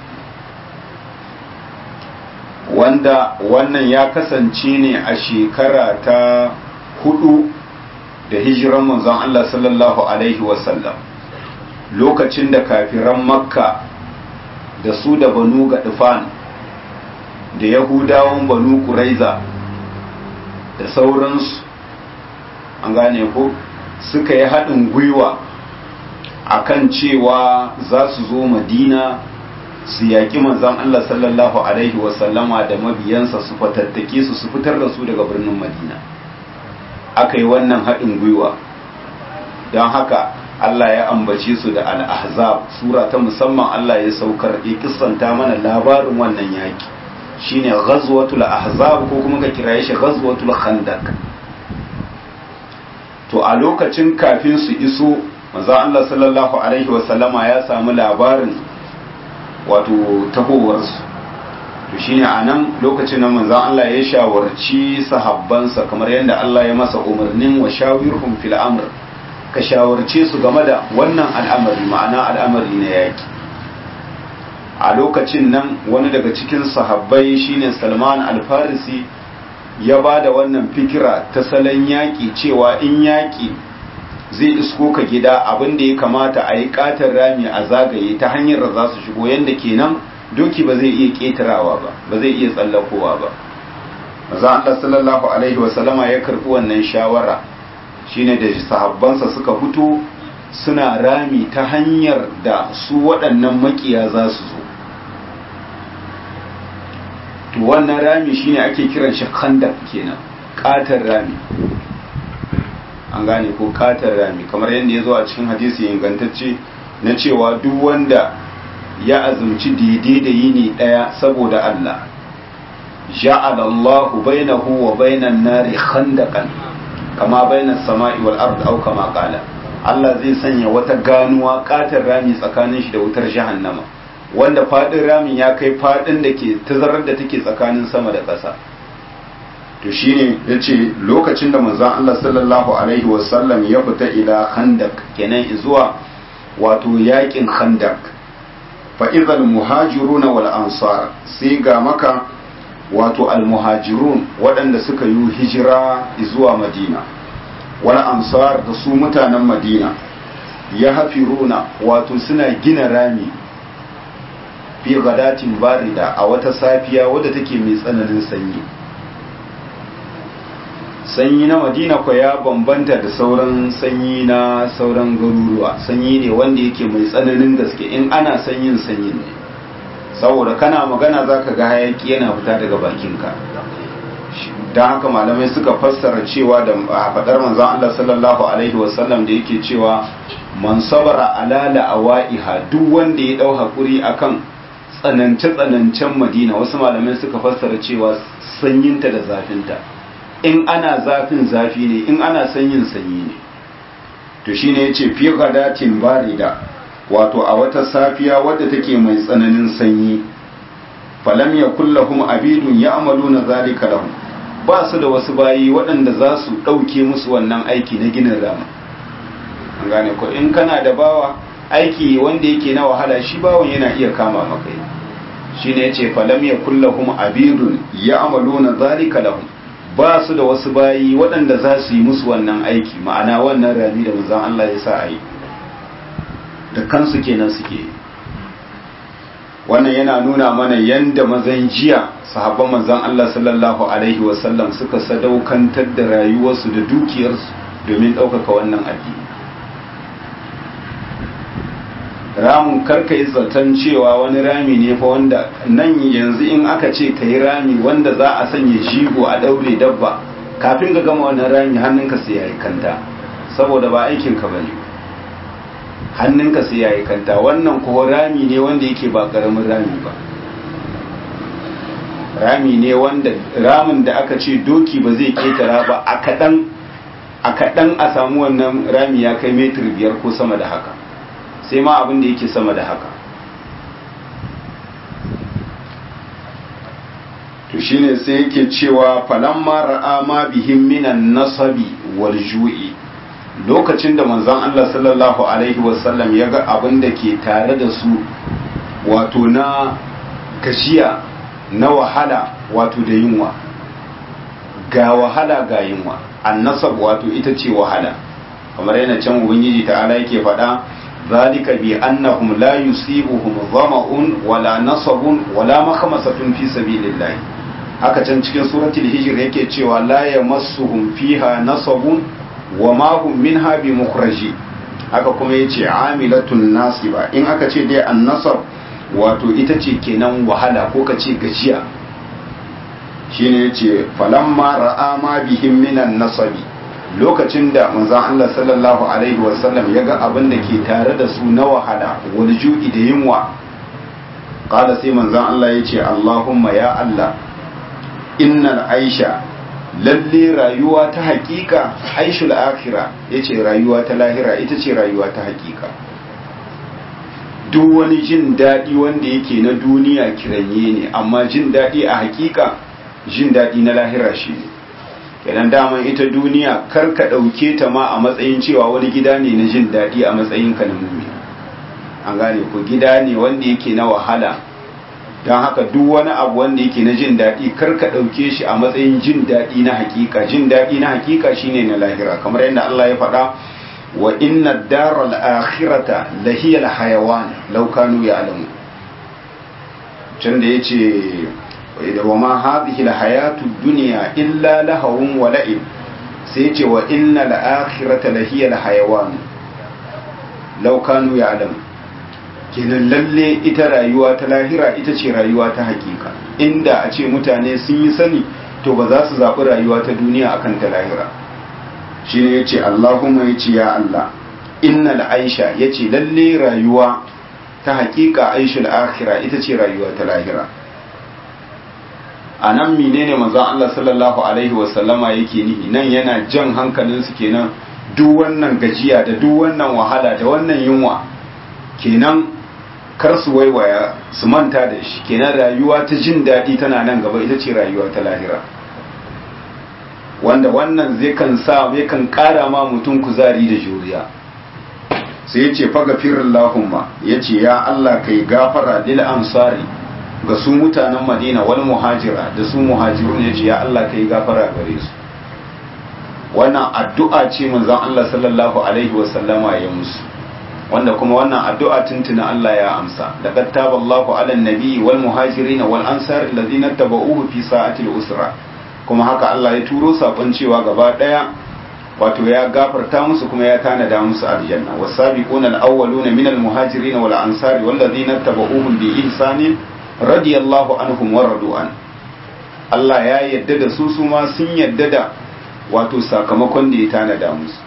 wanda wannan ya kasance ne a shekara ta hudu da hijiran manzon Allah sallallahu alaihi wasallam lokacin da kafiran makka da su da banu gaɗifan da yahudawan banu kuraiza da sauransu an gane ko suka yi haɗin gwiwa akan cewa za su zo madina su yaƙi manzan Allah sallallahu Alaihi wasallama da mabiyansa su fatattake su su fitar da su daga birnin madina aka yi wannan haɗin gwiwa don haka Allah ya ambace su da al-ahzab sura ta musamman Allah ya saukar ya kissanta mana labarin wannan yaki shine ghazwatul ahzab ko kuma ka kiraye shi ghazwatul khandaq to a lokacin kafin su iso manzo Allah sallallahu alaihi wasallama ya samu labarin wato tahowar su to shine anan lokacin nan manzo Allah ya shawarci sahabbansa kamar yadda Allah ya masa umarnin wa shawirhum fil amr ka shawarce su game da wannan al'amari ma'ana al'amari na yaki a lokacin nan wani daga cikin sahabbai shine salman alfarisi ya ba da wannan fikira ta salon yaƙi cewa in yaƙi zai isko ka gida abin da ya kamata a yi katar rami a zagaye ta hanyar da za su shigo yadda kenan doki ba zai iya ƙetarawa ba ba zai iya tsallakowa ba maza Allah sallallahu alaihi wasallama ya karɓi wannan shawara shine da sahabbansa suka fito suna rami ta hanyar da su waɗannan makiya za su zo to wannan rami shine ake kiran shi khandak kenan katar rami an gane ko katar rami kamar yadda ya zo a cikin hadisi ingantacce na cewa duk wanda ya azumci daidai da yini daya saboda Allah ja'ala Allahu bainahu wa bainan nari khandaqan kama bainas sama'i wal ard aw kama qala Allah zai sanya wata ganuwa katar rami tsakanin shi da wutar jahannama wanda fadin ramin ya kai fadin da ke tazarar da take tsakanin sama da ƙasa to shine yace lokacin da manzon Allah sallallahu alaihi wasallam ya fita ila khandak kenan zuwa wato yakin khandak fa idhal muhajiruna wal ansar sai ga maka wato al muhajirun waɗanda suka yi hijira zuwa madina wal ansar da su mutanen madina ya hafiruna wato suna gina rami fi gadatin barida a wata safiya wadda take mai tsananin sanyi sanyi na madina kwa ya bambanta da sauran sanyi na sauran garuruwa sanyi ne wanda yake mai tsananin gaske in ana sanyin sanyin ne saboda kana magana zaka ga hayaki yana fita daga bakinka don haka malamai suka fassara cewa da faɗar manzon Allah sallallahu alaihi wasallam da yake cewa man sabara alala awaiha duk wanda ya dau hakuri akan tsanance-tsanancen madina wasu malamai suka fassara cewa sanyinta da zafinta in ana zafin zafi ne in ana sanyin sanyi ne to shine yace fi ghadatin barida wato a wata safiya wadda take mai tsananin sanyi falam yakul lahum abidun ya'maluna zalika lahum ba su da wasu bayi waɗanda za su ɗauke musu wannan aiki na ginin rama an gane ko in kana da bawa aiki wanda yake na wahala shi bawan yana iya kama maka shi ne ya ce falam ya kullahum abidun ya amaluna zalika lahum ba su da wasu bayi waɗanda za su yi musu wannan aiki ma'ana wannan rami da manzon Allah ya sa a yi da kansu kenan suke wannan yana nuna mana yanda mazan jiya sahabban manzon Allah sallallahu alaihi wasallam suka sadaukantar da rayuwarsu da dukiyarsu domin ɗaukaka wannan addini ramin karka yi zaton cewa wani rami ne fa wanda nan yanzu in aka ce ka yi rami wanda za a sanya jigo a daure dabba kafin ka gama wannan rami hannunka sai ya yi kanta saboda ba aikinka ba ne hannunka sai ya yi kanta wannan kuwa rami ne wanda yake ba karamin rami ba rami ne wanda ramin da aka ce doki ba zai ketara ba a kaɗan a kaɗan a samu wannan rami ya kai metir biyar ko sama da haka sai ma abin da yake sama da haka to shine sai yake cewa falamma ra'a ma bihim minan nasabi wal ju'i lokacin da manzon Allah sallallahu alaihi wasallam ya ga abin da ke tare da su wato na gashiya na wahala wato da yunwa ga wahala ga yunwa annasab wato ita ce wahala kamar yana can ubangiji ta'ala yake faɗa ذلك بأنهم لا يصيبهم ظمأ ولا نصب ولا مخمسة في سبيل الله haka can cikin suratul hijr yake cewa la yamassuhum fiha nasabun wa ma hum minha bi mukhraji haka kuma yace amilatun nasiba in aka ce dai annasab wato ita ce kenan wahala ko ka ce gajiya shine yace falamma ra'a ma bihim minan nasabi lokacin da manzon Allah sallallahu alaihi wasallam ya ga abin da ke tare da su na wahala wani ju'i da yunwa qala sai manzon Allah ya ce Allahumma ya Allah innal aisha lalle rayuwa ta hakika aishul akhira yace rayuwa ta lahira ita ce rayuwa ta hakika duk wani jin daɗi wanda yake na duniya kiranye ne amma jin daɗi a hakika jin daɗi na lahira shi ne kenan daman ita duniya kar ka ɗauke ta ma a matsayin cewa wani gida ne na jin daɗi a matsayin ka na mummi an gane ko gida ne wanda yake na wahala don haka duk wani abu wanda yake na jin daɗi kar ka ɗauke shi a matsayin jin daɗi na hakika jin daɗi na hakika shine na lahira kamar yadda Allah ya faɗa wa inna daral akhirata lahiya hayawan law kanu ya'lamu can da yace wa ma hadhihi alhayatu dunya illa lahawun wa la'ib sai yace wa inna al-akhirata lahiya hayawan law kanu ya'lamu kenan lalle ita rayuwa ta lahira ita ce rayuwa ta hakika inda a ce mutane sun yi sani to ba za su zaɓi rayuwa ta duniya akan ta lahira shi ne ya ce allahumma ya ce ya allah inna aisha ya ce lalle rayuwa ta hakika aishul akhira ita ce rayuwa ta lahira a nan menene manzon allah sallallahu alaihi wasallama yake nihi nan yana jan hankalinsu kenan duk wannan gajiya da duk wannan wahala da wannan yunwa kenan kar su waiwaya su manta da shi kenan rayuwa ta jin daɗi tana nan gaba ita ce rayuwa ta lahira wanda wannan zai kan sa zai kan ƙara ma mutum kuzari da juriya sai ya ce faga firin lahumma ya ce ya Allah kai gafara lil ansari ga su mutanen madina wal muhajira da su muhajirun ya ce ya Allah kai gafara gare su wannan addu'a ce manzon Allah sallallahu alaihi wasallama ya musu wanda kuma wannan addu'a tuntuna Allah ya amsa da kattaba Allahu ala nabi wal muhajirin wal ansar alladhina tabauhu fi sa'atil usra kuma haka Allah ya turo sakon cewa gaba daya wato ya gafarta musu kuma ya tanada musu aljanna wasabiquna alawwaluna minal muhajirin wal ansar walladhina tabauhum bi ihsani radiyallahu anhum wa radu an Allah ya yadda da su su ma sun yadda da wato sakamakon da ya tanada musu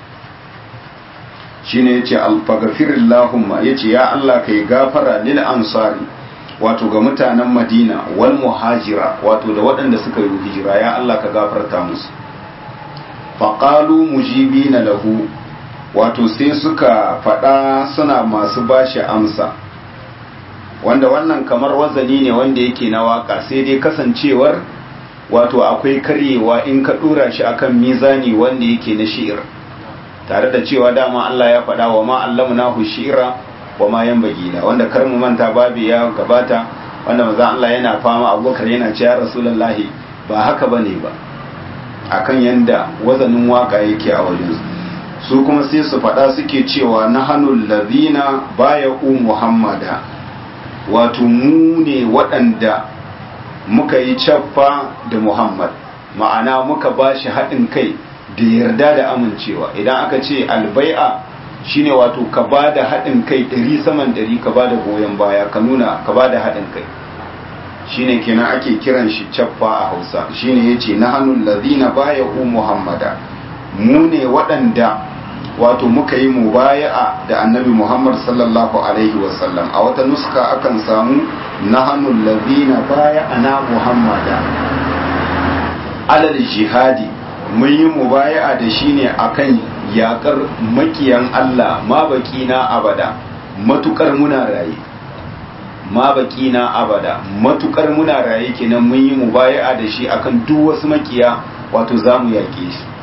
shine yace alfaghfirillahumma yace ya Allah kai gafara lil ansari wato ga mutanen Madina wal muhajira wato da waɗanda suka yi hijira ya Allah ka gafarta musu faqalu mujibina lahu wato sai suka faɗa suna masu bashi amsa wanda wannan kamar wazani ne wanda yake na waka sai dai kasancewar wato akwai karyewa in ka dora shi akan mizani wanda yake na shi'ir tare da cewa dama Allah ya faɗa wa ma allamnahu shi'ra wa ma yanbaghi la wanda kar mu manta babu ya gabata wanda manzo Allah yana fama Abubakar yana cewa Rasulullahi ba haka bane ba akan yanda wazanin waka yake a wajen su kuma sai su faɗa suke cewa nahanul ladina baya'u muhammada wato mu ne waɗanda muka yi caffa da muhammad ma'ana muka ba shi haɗin kai da yarda da amincewa idan aka ce albai'a shine wato ka ba da haɗin kai ɗari saman ɗari ka ba da goyon baya ka nuna ka ba da haɗin kai shine kenan ake kiran shi caffa a hausa shine ya ce na hannun lazina baya ku muhammada mu ne waɗanda wato muka yi mubaya'a da annabi muhammad sallallahu alaihi wasallam a wata nuska akan samu na hannun lazina baya ana muhammada alal jihadi mun yi mubaya'a da shi ne akan yakar makiyan Allah ma na abada matukar muna raye ma na abada matukar muna raye kenan mun yi mubaya'a da shi akan duk wasu makiya wato zamu yake shi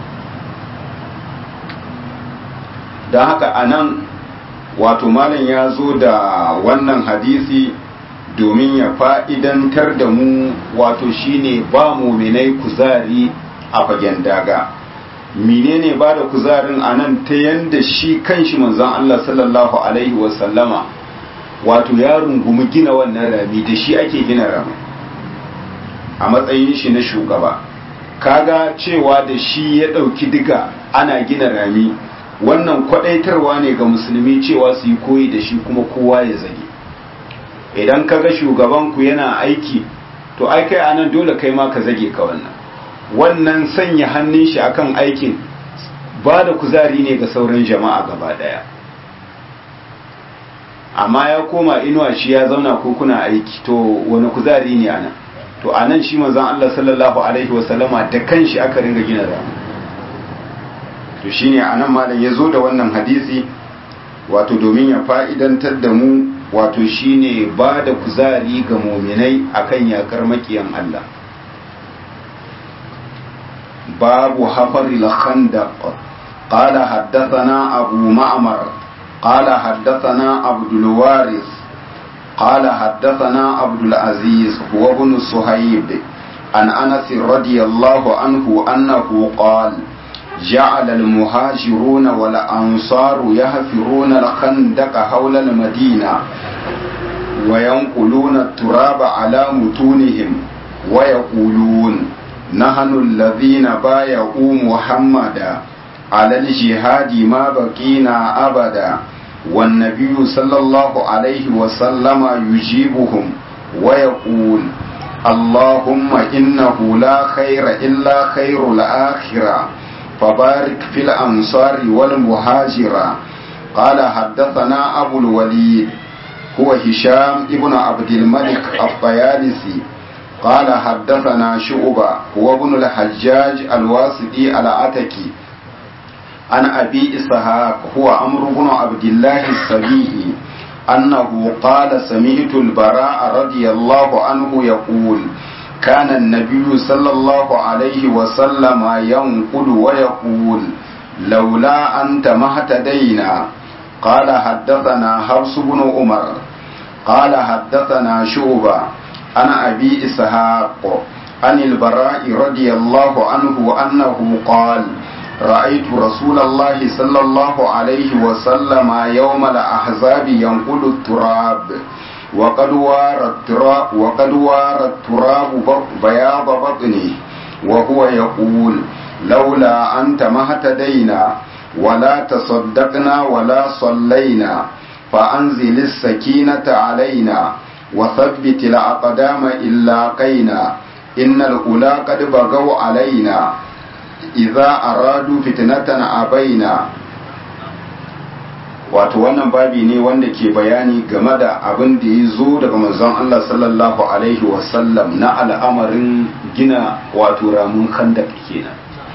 don haka anan wato malam ya zo da wannan hadisi domin ya fa'idantar da mu wato shine ba muminai kuzari a fagen daga menene ba da kuzarin a nan ta yanda shi kanshi manzon Allah sallallahu alaihi wasallama wato ya rungumi gina wannan rami da shi ake gina rami a matsayin shi na shugaba kaga cewa da shi ya ɗauki diga ana gina rami wannan kwadaitarwa ne ga musulmi cewa su yi koyi da shi kuma kowa ya zage idan kaga shugabanku yana aiki to ai kai anan dole kai ma ka zage ka wannan wannan sanya hannun shi akan aikin ba da kuzari ne ga sauran jama'a gaba daya amma ya koma inuwa shi ya zauna ko kuna aiki to wani kuzari ne anan to anan shi manzon Allah sallallahu alaihi wasallama da kanshi aka ringa gina ramu to shine anan malam ya zo da wannan hadisi wato domin ya fa'idantar da mu wato shine ba da kuzari ga muminai akan yakar makiyan Allah babu hafaril khandaq qala haddathana abu ma'mar qala haddathana abdul waris qala haddathana abdul aziz huwa ibn suhayb an anas radiyallahu anhu annahu qala جعل المهاجرون والأنصار يهفرون الخندق حول المدينة وينقلون التراب على متونهم ويقولون نحن الذين بايعوا محمدا على الجهاد ما بقينا أبدا والنبي صلى الله عليه وسلم يجيبهم ويقول اللهم إنه لا خير إلا خير الآخرة فبارك في الأنصار والمهاجرة قال حدثنا أبو الوليد هو هشام ابن عبد الملك الطيالسي قال حدثنا شعبة هو ابن الحجاج الواسطي العتكي عن أبي إسحاق هو عمرو بن عبد الله السبيعي أنه قال سمعت البراء رضي الله عنه يقول كان النبي صلى الله عليه وسلم ينقل ويقول لولا أنت ما اهتدينا قال حدثنا حفص بن عمر قال حدثنا شعبة عن أبي إسحاق عن البراء رضي الله عنه أنه قال رأيت رسول الله صلى الله عليه وسلم يوم الأحزاب ينقل التراب وقد وار التراب وقد وار التراب بياض بطنه وهو يقول لولا أنت ما اهتدينا ولا تصدقنا ولا صلينا فأنزل السكينة علينا وثبت الأقدام إلا قينا إن الأولى قد بغوا علينا idza aradu fitnatan abaina wato wannan babi ne wanda ke bayani game da abin da ya zo daga manzon Allah sallallahu alaihi wasallam na al'amarin gina wato ramun khandak kenan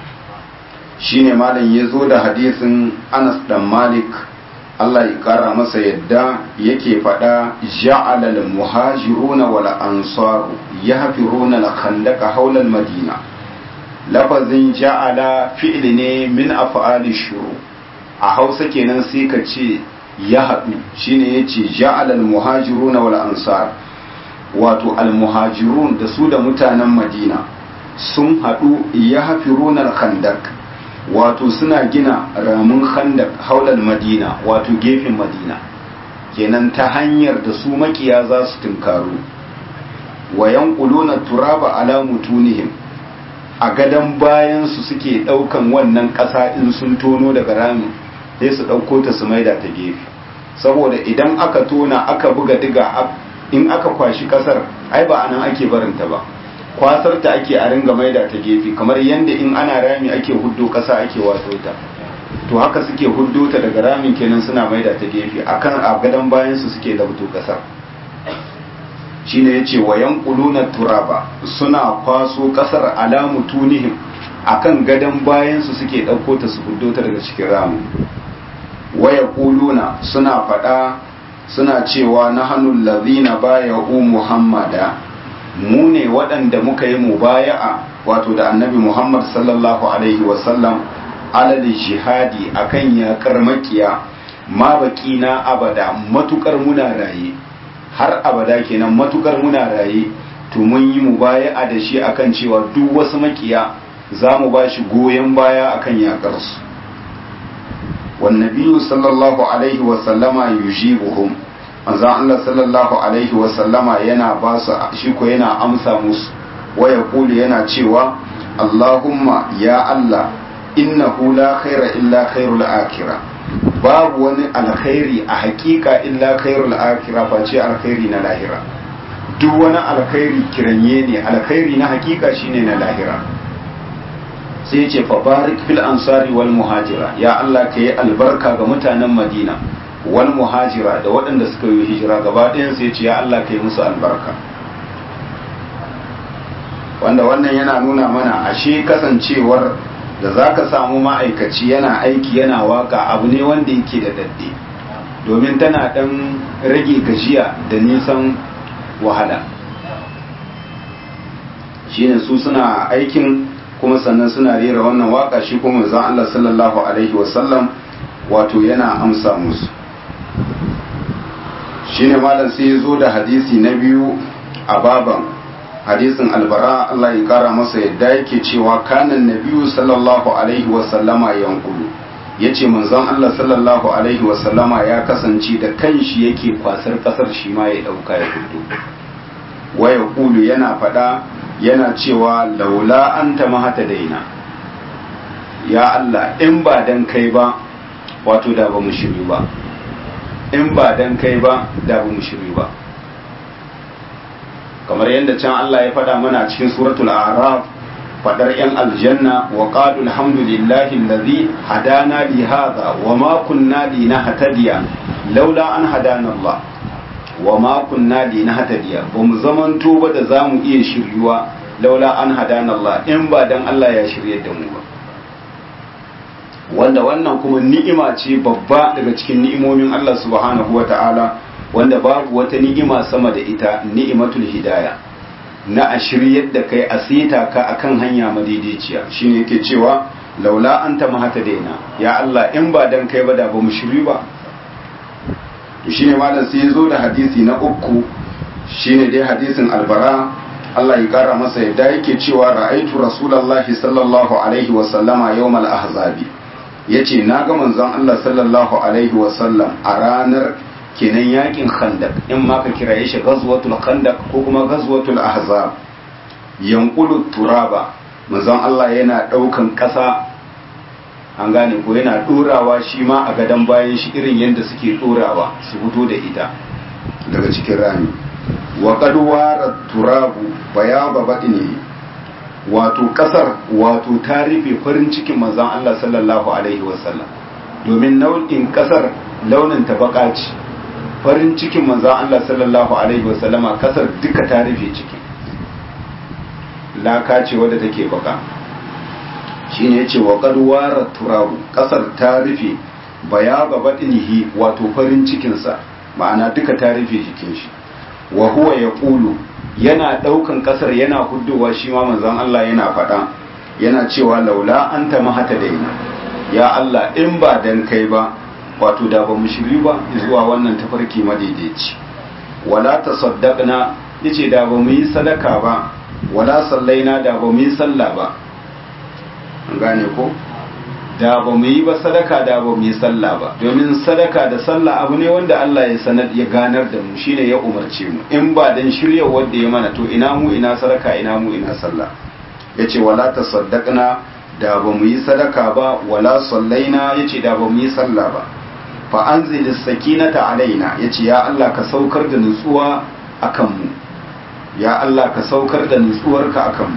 shine malam ya zo da hadisin Anas dan Malik Allah ya kara masa yadda yake faɗa ja'ala al-muhajiruna wal ansar yahfiruna al-khandaka hawla al-madina lafazin ja'ala fi'li ne min af'ali shuru a hausa kenan sai ka ce ya haɗu shine yace ja'ala al-muhajiruna wal ansar wato al-muhajirun da su da mutanen madina sun haɗu ya hafiruna al-khandak wato suna gina ramin khandak haular madina wato gefen madina kenan ta hanyar da su makiya za su tunkaru wa yanquluna turaba ala mutunihim a gadon bayan su suke daukan wannan ƙasa in sun tono daga ramin sai su dauko ta su maida ta gefe saboda idan aka tona aka buga diga in aka kwashi kasar ai ba anan ake barinta ba kwasar ta ake a ringa maida ta gefe kamar yadda in ana rami ake huddo kasa ake wato ta to haka suke huddo ta daga ramin kenan suna maida ta gefe akan a gadon bayan su suke labto kasar shine yace wa yanquluna turaba suna kwaso kasar alamu tunihim akan gadon bayan su suke dauko ta su huddo ta daga cikin ramin waya kuluna suna fada suna cewa nahanu allazina baya'u muhammada mu ne waɗanda muka yi mubaya'a wato da annabi Muhammad sallallahu Alaihi wasallam alal jihadi akan yaƙar makiya ma baki na abada matukar muna raye har abada kenan matukar muna raye to mun yi mubaya'a da shi akan cewa duk wasu makiya za mu ba shi goyon baya akan yaƙar su wannabiyu sallallahu alaihi wasallama yujibuhum manzon Allah sallallahu alaihi wasallama yana ba su shi ko yana amsa musu waya kuli yana cewa Allahumma ya Allah innahu la khaira illa khairul akhirah babu wani alkhairi a hakika illa khairul akhirah face alkhairi na lahira duk wani alkhairi kiranye ne alkhairi na hakika shine na lahira sai ya ce fa barik fil ansari wal muhajira ya Allah ka yi albarka ga mutanen Madina wal muhajira da waɗanda suka yi hijira gaba ɗayan sai ce ya Allah kai musu albarka wanda wannan yana nuna mana ashe kasancewar da za ka samu ma'aikaci yana aiki yana waka abu ne wanda yake da dadde domin tana ɗan rage gajiya da nisan wahala shine su suna aikin kuma sannan suna rera wannan waka shi kuma zan Allah sallallahu alaihi wasallam wato yana amsa musu shine malam sai ya zo da hadisi na biyu a baban hadisin albara Allah ya kara masa yadda yake cewa kanan nabiyu sallallahu alaihi wasallama yankulu ya ce manzon Allah sallallahu alaihi wasallama ya kasance da kanshi yake kwasar kasar shi ma ya dauka ya fito waya kulu yana fada yana cewa laula anta mahata daina ya Allah in ba dan kai ba wato da ba mu shiri ba in ba dan kai ba da ba mu shiri ba kamar yadda can Allah ya faɗa mana cikin suratul a'raf fadar yan aljanna wa qalu alhamdulillahi allazi hadana li hadha wa ma kunna linahtadiya laula an hadana Allah wa ma kunna linahtadiya ba mu zamanto ba da zamu iya shiryuwa laula an hadana Allah in ba dan Allah ya shirye da mu ba wanda wannan kuma ni'ima ce babba daga cikin ni'imomin Allah subhanahu wata'ala wanda babu wata ni'ima sama da ita ni'imatul hidaya na a shiryar da kai a sita ka akan hanya madaidaiciya shine yake cewa laula anta mahata daina ya Allah in ba dan kai ba da ba mu shiri ba to shine malam sai yazo da hadisi na uku shine dai hadisin albara Allah ya kara masa yadda yake cewa ra'aitu rasulullahi sallallahu alaihi wa sallama yawmal ahzabi yace na ga manzon Allah sallallahu alaihi wa sallam a ranar kenan yakin khandak in ma ka kira shi ghazwatul khandak ko kuma ghazwatul ahzab yanqulu turaba manzon Allah yana daukan kasa an gane ko yana dorawa shi ma a gadan bayan shi irin yadda suke dorawa su fito da ita daga cikin rami wa qad wara turabu bayaba badini wato kasar wato ta rufe farin cikin manzon Allah sallallahu alaihi wasallam domin nau'in kasar launin ta baka ce farin cikin manzan Allah sallallahu Alaihi wasallama kasar duka ta rufe ciki laka ce wadda take baka shi ne ce wa ƙarwara turabu kasar ta rufe baya ga baɗinihi wato farin cikinsa ma'ana duka ta rufe jikin shi wa huwa ya ƙulu yana ɗaukan kasar yana huddowa shi ma manzan Allah yana faɗa yana cewa laula an ta mahata daina ya Allah in ba dan kai ba wato da ba mu shiri ba zuwa wannan tafarki madaidaici wala tasaddaqna yace da ba mu yi sadaka ba wala sallaina da ba mu yi sallah ba an gane ko da ba mu yi ba sadaka da ba mu yi sallah ba domin sadaka da sallah abu ne wanda Allah ya sanar ya ganar da mu shine ya umarce mu in ba dan shirya wanda ya mana to ina mu ina sadaka ina mu ina sallah yace wala tasaddaqna da ba mu yi sadaka ba wala sallaina yace da ba mu yi sallah ba fa anzil sakinata alaina yace ya Allah ka saukar da nutsuwa akan mu ya Allah ka saukar da nutsuwarka akan mu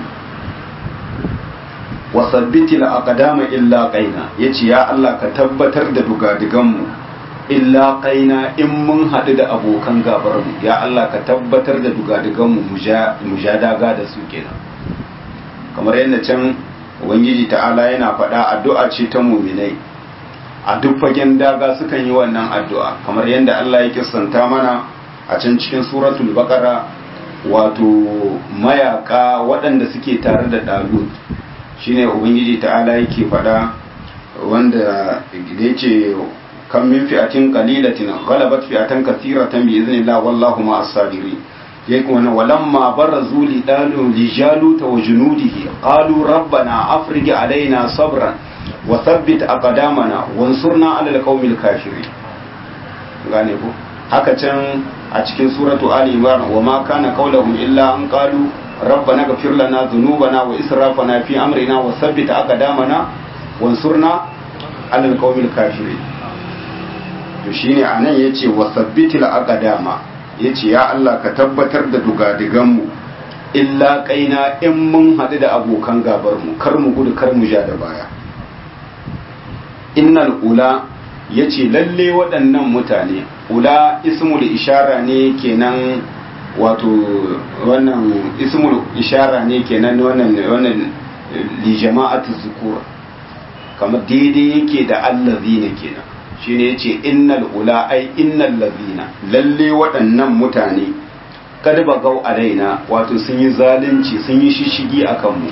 wa sabbitil aqdama illa qaina yace ya Allah ka tabbatar da dugadigan mu illa qaina in mun hadu da abokan gabar mu ya Allah ka tabbatar da dugadigan mu mujadaga da su kenan kamar yadda can ubangiji ta'ala yana faɗa addu'a ce ta muminai a duk fagen daga sukan yi wannan addu'a kamar yadda Allah ya kissanta mana a can cikin suratul baqara wato mayaka waɗanda suke tare da dalut shine ubangiji ta'ala yake faɗa wanda da yace kan min fi'atin qalilatin ghalabat fi'atan kathiratan bi idhnillah wallahu ma'as sabirin yake wannan walamma barazu li dalu li jalut wa junudihi qalu rabbana afrij alaina sabran wa thabbit aqdamana wansurna ala alqaumil kafirin gane ko haka can a cikin suratu ali imran wa ma kana qawluhum illa an qalu rabbana ghfir lana dhunubana wa israfana fi amrina wa thabbit aqdamana wansurna ala alqaumil kafirin to shine anan yace wa thabbitil aqdama yace ya Allah ka tabbatar da dugadigan mu illa kaina in mun haɗu da abokan gabar mu kar mu gudu kar mu ja da baya innal ula ya ce lalle waɗannan mutane ula ismul ishara ne kenan wato wannan ismul ishara ne kenan wannan wannan li jama'atu zukur kamar daidai yake da allazina kenan shine yace innal ula ai innal ladina lalle waɗannan mutane kad bagau alaina wato sun yi zalunci sun yi shishigi akan mu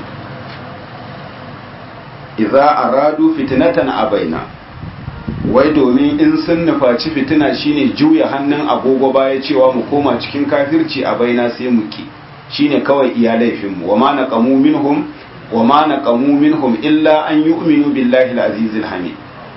idza aradu fitnatan abaina wai domin in sun nufaci fitina shine juya hannun agogo baya cewa mu koma cikin kafirci a baina sai mu ki shine kawai iya laifin mu wa ma naqamu minhum wa ma naqamu minhum illa an yu'minu billahi al-azizil hamid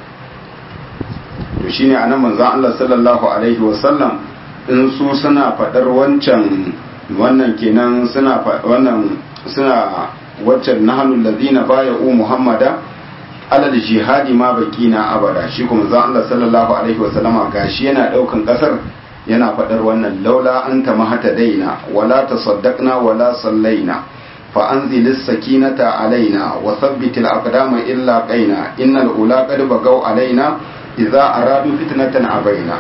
to shine anan manzon Allah sallallahu alaihi wa sallam in su suna fadar wancan wannan kenan suna wannan suna waccan nahnu allazina bay'u muhammada alal jihadi ma bakina abada shi kuma zan Allah sallallahu alaihi wa sallama gashi yana daukan kasar yana fadar wannan laula anta mahata daina wala tasaddaqna wala sallaina fa anzilis sakinata alaina wa thabbitil aqdama illa qaina innal ula qad bagaw alaina idza aradu fitnatan abaina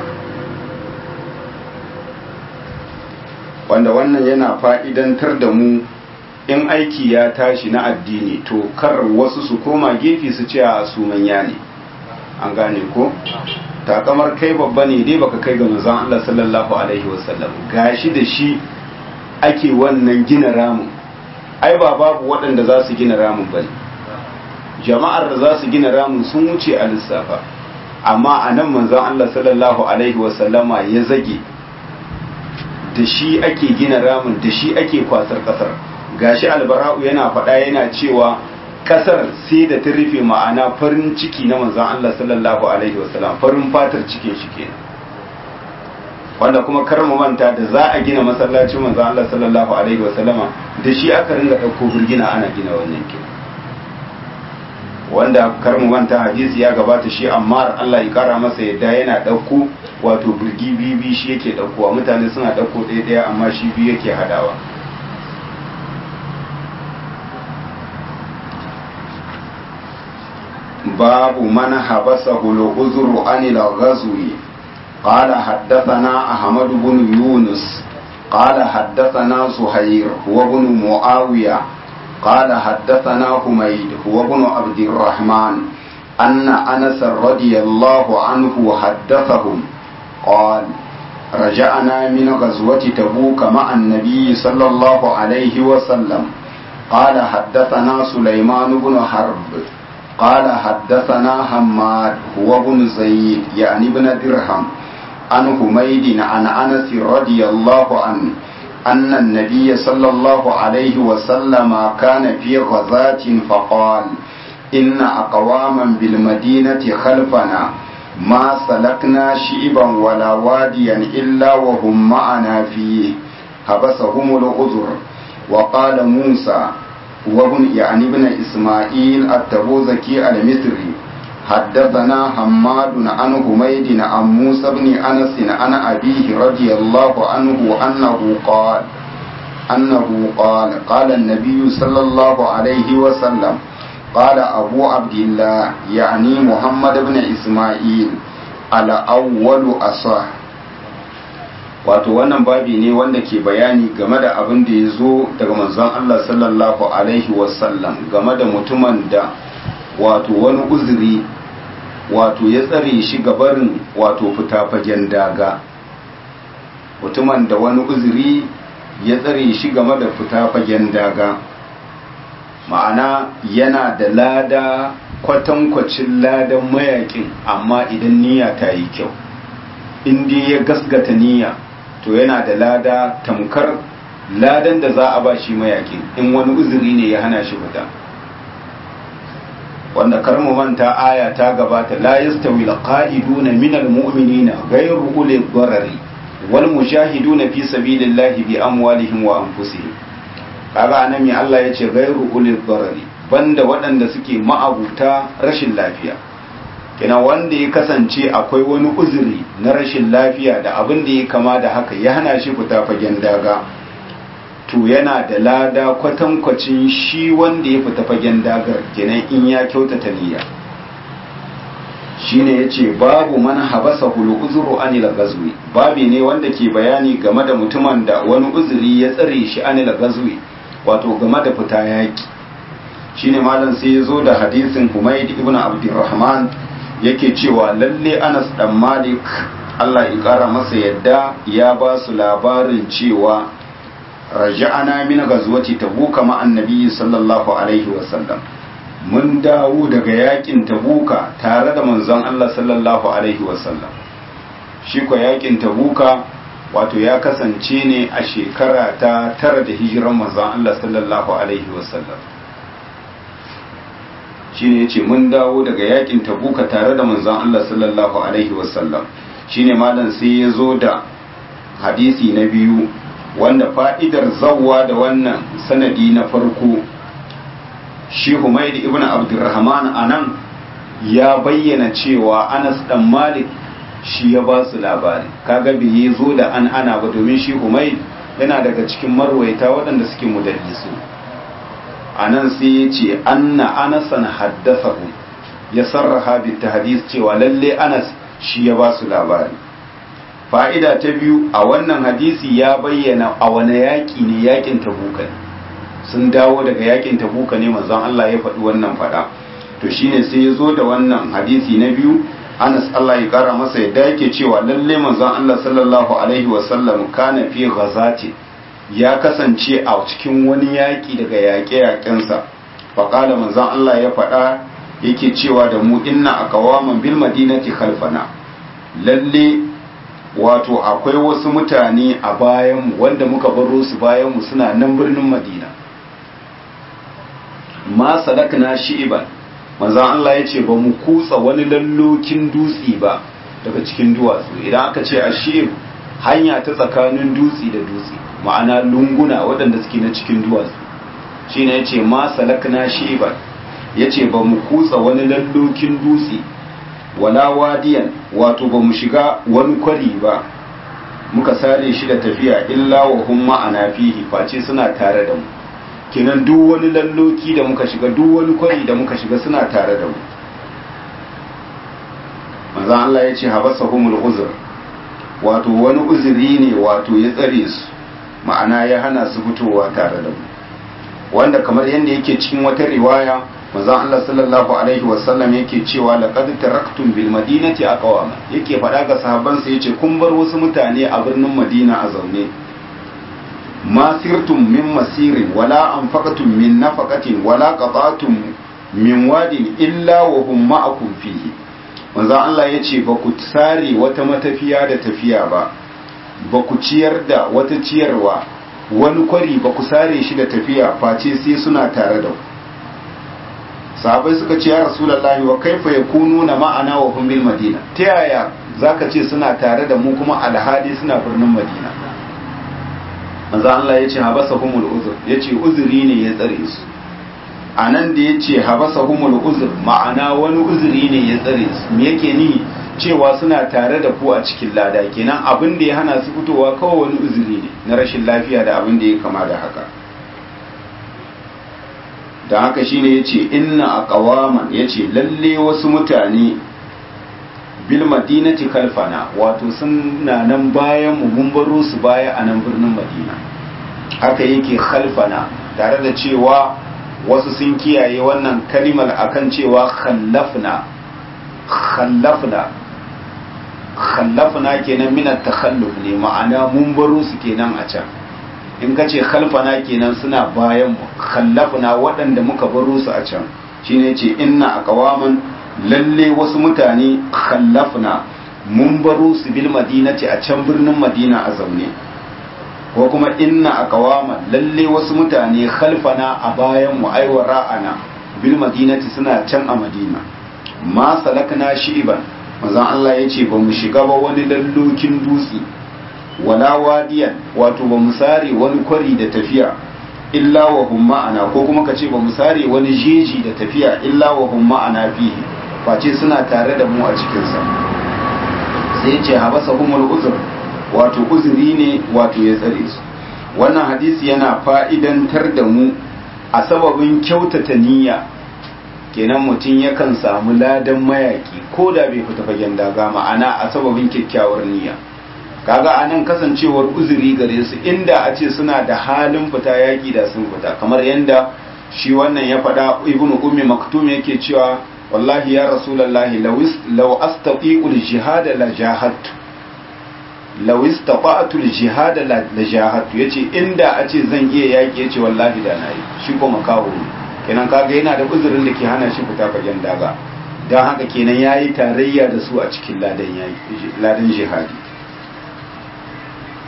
wanda wannan yana fa'idantar da mu in aiki ya tashi na addini to kar wasu su koma gefe su ce a su manya ne an gane ko takamar kai babba ne dai baka kai ga manzon Allah sallallahu alaihi wasallam gashi da shi ake wannan gina ramin ai ba babu waɗanda za su gina ramin bane jama'ar da za su gina ramin sun wuce a lissafa amma a nan manzon Allah sallallahu alaihi wasallama ya zage da shi ake gina ramin da shi ake kwasar kasar gashi albara'u yana faɗa yana cewa kasar sai da ta rufe ma'ana farin ciki na manzan Allah sallallahu alaihi wasallam farin fatar cikin shi kenan wanda kuma kar mu manta da za a gina masallacin manzan Allah sallallahu alaihi wasallama da shi aka ringa ɗauko birgina ana gina wannan ke wanda kar mu manta hadisi ya gabata shi amma Allah ya kara masa yadda yana ɗauko wato birgi bibi shi yake ɗaukowa mutane suna ɗauko ɗaya ɗaya amma shi biyu yake hadawa باب من حبسه العذر عن الغزو قال حدثنا أحمد بن يونس قال حدثنا زهير هو بن معاوية قال حدثنا حميد هو بن عبد الرحمن أن أنس رضي الله عنه حدثهم قال رجعنا من غزوة تبوك مع النبي صلى الله عليه وسلم قال حدثنا سليمان بن حرب قال حدثنا حماد هو بن زيد يعني بن درهم عن حميد عن انس رضي الله عنه ان النبي صلى الله عليه وسلم كان في غزاة فقال ان اقواما بالمدينة خلفنا ما سلكنا شئبا ولا واديا الا وهم معنا فيه حبسهم العذر وقال موسى وابن يعني ابن إسماعيل التبوذكي المصري حدثنا حماد عن حميد عن موسى بن أنس عن أبيه رضي الله عنه أنه قال أنه قال قال النبي صلى الله عليه وسلم قال أبو عبد الله يعني محمد بن إسماعيل على أول أصح wato wannan babi ne wanda ke bayani game da abin da ya zo daga manzon Allah sallallahu alaihi wasallam game da mutumin da wato wani uzuri wato ya tsare shi gabarin wato fita fagen daga mutumin da wani uzuri ya tsare shi game da fita fagen daga ma'ana yana da lada kwatankwacin ladan mayakin amma idan niyya ta yi kyau in dai ya gasgata niyya to yana da lada tamkar ladan da za a ba shi mayakin in wani uzuri ne ya hana shi fita wanda karmu manta aya ta gabata la yastawi alqa'iduna minal mu'minina ghayru uli dharari wal mujahiduna fi sabilillahi bi amwalihim wa anfusihim kaga anan me Allah yace ghayru uli dharari banda waɗanda suke ma'abuta rashin lafiya kina wanda ya kasance akwai wani uzuri na rashin lafiya da abin da ya kama da haka ya hana shi fita fagen daga to yana da lada kwatankwacin shi wanda ya fita fagen dagar kenan in ya kyautata niyya shine yace babu man habasa hulu uzuru anil gazwi babi ne wanda ke bayani game da mutumin da wani uzuri ya tsare shi anil gazwi wato game da fita yaki shine malam sai ya zo da hadisin Humayd ibn Abdurrahman yake cewa lalle Anas dan Malik Allah ya kara masa yadda ya ba su labarin cewa raja'ana min ghazwati tabuka ma annabi sallallahu alaihi wasallam mun dawo daga yakin tabuka tare da manzon Allah sallallahu alaihi wasallam shi ko yakin tabuka wato ya kasance ne a shekara ta tara da hijiran manzon Allah sallallahu alaihi wasallam shine yace mun dawo daga yakin tabuka tare da manzon Allah sallallahu alaihi wasallam shine malam sai ya zo da hadisi na biyu wanda fa'idar zawwa da wannan sanadi na farko shi Humayd ibn Abdurrahman anan ya bayyana cewa Anas dan Malik shi ya ba su labari kaga bai yi zo da an ana ba domin shi Humayd yana daga cikin marwaita waɗanda suke mudallisu anan sai ya ce anna anasan haddathahu ya sarraha bi tahdis cewa lalle Anas shi ya ba su labari fa'ida ta biyu a wannan hadisi ya bayyana a wani yaƙi ne yaƙin tabuka ne sun dawo daga yaƙin tabuka ne manzon Allah ya faɗi wannan faɗa to shine sai ya zo da wannan hadisi na biyu Anas Allah ya kara masa yadda yake cewa lalle manzon Allah sallallahu alaihi wasallam kana fi ghazati ya kasance a cikin wani yaƙi daga yaƙe-yaƙensa faƙala manzon Allah ya faɗa yake cewa da mu inna aqwaman bil madinati khalfana lalle wato akwai wasu mutane a bayanmu wanda muka baro su bayanmu suna nan birnin madina ma salakna shi'iban manzan Allah ya ce ba mu kutsa wani lallokin dutse ba daga cikin duwatsu idan aka ce a shi'ib hanya ta tsakanin dutse da dutse ma'ana lunguna waɗanda suke na cikin duwatsu shi ne ya ce ma salakna shi'iban ya ce ba mu kutsa wani lallokin dutse wala wadiyan wato ba mu shiga wani kwari ba muka sare shi da tafiya illa wa hum ma'ana fihi face suna tare da mu kenan duk wani lalloki da muka shiga duk wani kwari da muka shiga suna tare da mu manzo Allah ya ce habasahumul uzr wato wani uzuri ne wato ya tsare su ma'ana ya hana su fitowa tare da mu wanda kamar yadda yake cikin wata riwaya manzon Allah sallallahu alaihi wasallam yake cewa laqad taraktum bil madinati aqwama yake faɗa ga sahabbansa yace kun bar wasu mutane a birnin Madina a zaune ma sirtum min masirin wala anfaqtum min nafaqatin wala qata'tum min wadin illa wa hum ma'akum fihi manzon Allah yace ba ku sare wata matafiya da tafiya ba ba ku ciyar da wata ciyarwa wani kwari ba ku sare shi da tafiya face sai suna tare da ku sahabai suka ce ya rasulullahi wa kaifa yakununa ma'ana wa hum bil madina ta yaya zaka ce suna tare da mu kuma alhadi suna birnin madina manzo Allah ya ce habasahumul uzr yace uzuri ne ya tsare su anan da yace habasahumul uzr ma'ana wani uzuri ne ya tsare su me yake ni cewa suna tare da ku a cikin lada kenan abin da ya hana su fitowa kawai wani uzuri ne na rashin lafiya da abin da ya kama da haka da haka shine yace inna aqwaman yace lalle wasu mutane bil madinati kalfana wato suna nan bayan mu mun baro su baya a nan birnin madina haka yake khalfana tare da cewa wasu sun kiyaye wannan kalimar akan cewa khallafna khallafna khallafna kenan min at-takhalluf ne ma'ana mun baro su kenan a can in ka ce khalfana kenan suna bayan mu khallafna waɗanda muka baro su a can shine ce inna aqwaman lalle wasu mutane khallafna mun baro su bil madinati a can birnin madina a zaune ko kuma inna aqwaman lalle wasu mutane khalfana a bayan mu aiwa ra'ana bil madinati suna can a madina ma salakna shi'iban manzon Allah ya ce ba mu shiga ba wani lallokin dutse wala wadiyan wato ba mu sare wani kwari da tafiya illa wa hum ma'ana ko kuma ka ce ba mu sare wani jeji da tafiya illa wa hum ma'ana fihi face suna tare da mu a cikin sa sai ya ce habasa humul uzur wato uzuri ne wato ya tsare su wannan hadisi yana fa'idantar da mu a sababin kyautata niyya kenan mutum yakan samu ladan mayaki ko da bai fita fagen daga ma'ana a sababin kyakkyawar niyya kaga a nan kasancewar uzuri gare su inda a ce suna da halin fita yaƙi da sun fita kamar yadda shi wannan ya faɗa ibnu ummi maktum yake cewa wallahi ya rasulullahi law astati'ul jihad la jahadtu law istata'tu jihad la jahadtu yace inda a ce zan iya yaƙi yace wallahi da nayi shi ko makaho kenan kaga yana da uzurin da ke hana shi fita fagen daga don haka kenan yayi tarayya da su a cikin ladan yayi ladan jihadi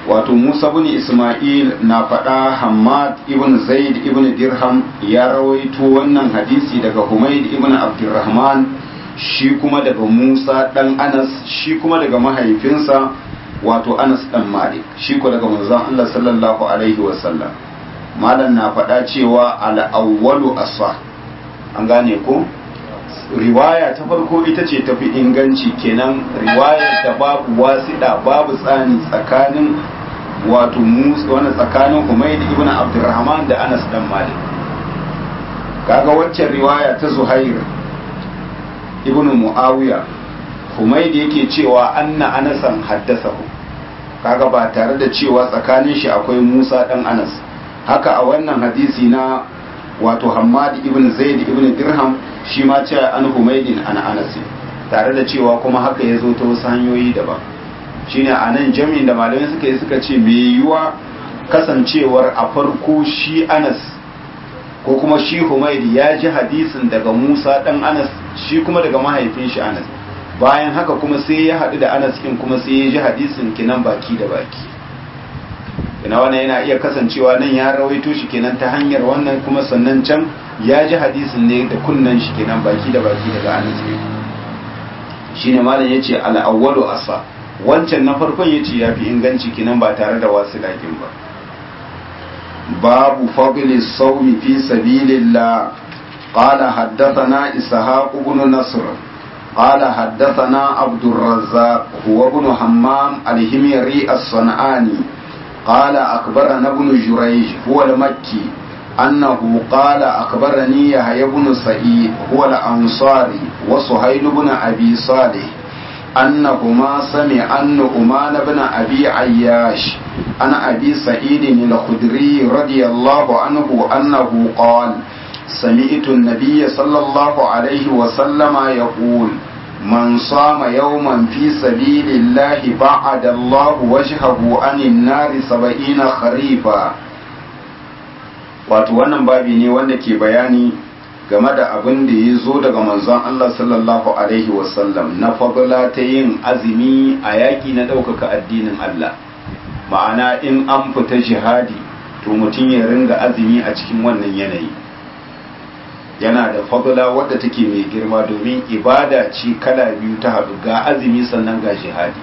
wato Musa bin Ismail na faɗa Hammad ibn Zaid ibn Dirham ya rawaito wannan hadisi daga Humayd ibn Abdurrahman shi kuma daga Musa dan Anas shi kuma daga mahaifinsa wato Anas dan Malik shi ko daga manzon Allah sallallahu alaihi wasallam malam na faɗa cewa al-awwalu asah an gane ko riwaya ta farko ita ce tafi inganci kenan riwayar da babu wasiɗa babu tsani tsakanin wato musa wani tsakanin Humayd ibn Abdurrahman da Anas dan Malik kaga waccan riwaya ta Zuhair ibn Muawiya Humayd yake cewa anna Anasan haddathahu kaga ba tare da cewa tsakanin shi akwai Musa dan Anas haka a wannan hadisi na wato Hammad ibn Zaid ibn Dirham shi ma ce an Humaydin an Anas tare da cewa kuma haka ya zo ta wasu hanyoyi daban shine a nan jami'in da malamai suka yi suka ce mai yiwuwa kasancewar a farko shi Anas ko kuma shi Humayd ya ji hadisin daga Musa dan Anas shi kuma daga mahaifin shi Anas bayan haka kuma sai ya haɗu da Anas kin kuma sai ya ji hadisin kinan baki da baki ina wannan yana iya kasancewa nan ya rawaito shi kenan ta hanyar wannan kuma sannan can ya ji hadisin ne da kunnan shi kenan baki da baki daga Anas shine malam yace al-awwalu asa wancan na farkon yace yafi inganci kenan ba tare da wasu lakin ba babu fadli sawmi fi sabilillah qala haddathana ishaq ibn nasr قال حدثنا عبد الرزاق هو ابن حمام الهميري الصنعاني قال أخبرنا ابن جريج هو المكي أنه قال أخبرني يحيى بن سعيد هو الأنصاري وسهيل بن أبي صالح أنهما سمع أن أمان بن أبي عياش عن أبي سعيد الخدري رضي الله عنه أنه قال سمعت النبي صلى الله عليه وسلم يقول من صام يوما في سبيل الله بعد الله وجهه عن النار سبعين خريفا wato wannan babi ne wanda ke bayani game da abin da ya zo daga manzon Allah sallallahu alaihi wasallam na fadla ta yin azumi a yaƙi na ɗaukaka addinin Allah ma'ana in an fita jihadi to mutum ya ringa azumi a cikin wannan yanayi yana da fadla wadda take mai girma domin ibada ce kala biyu ta haɗu ga azumi sannan ga jihadi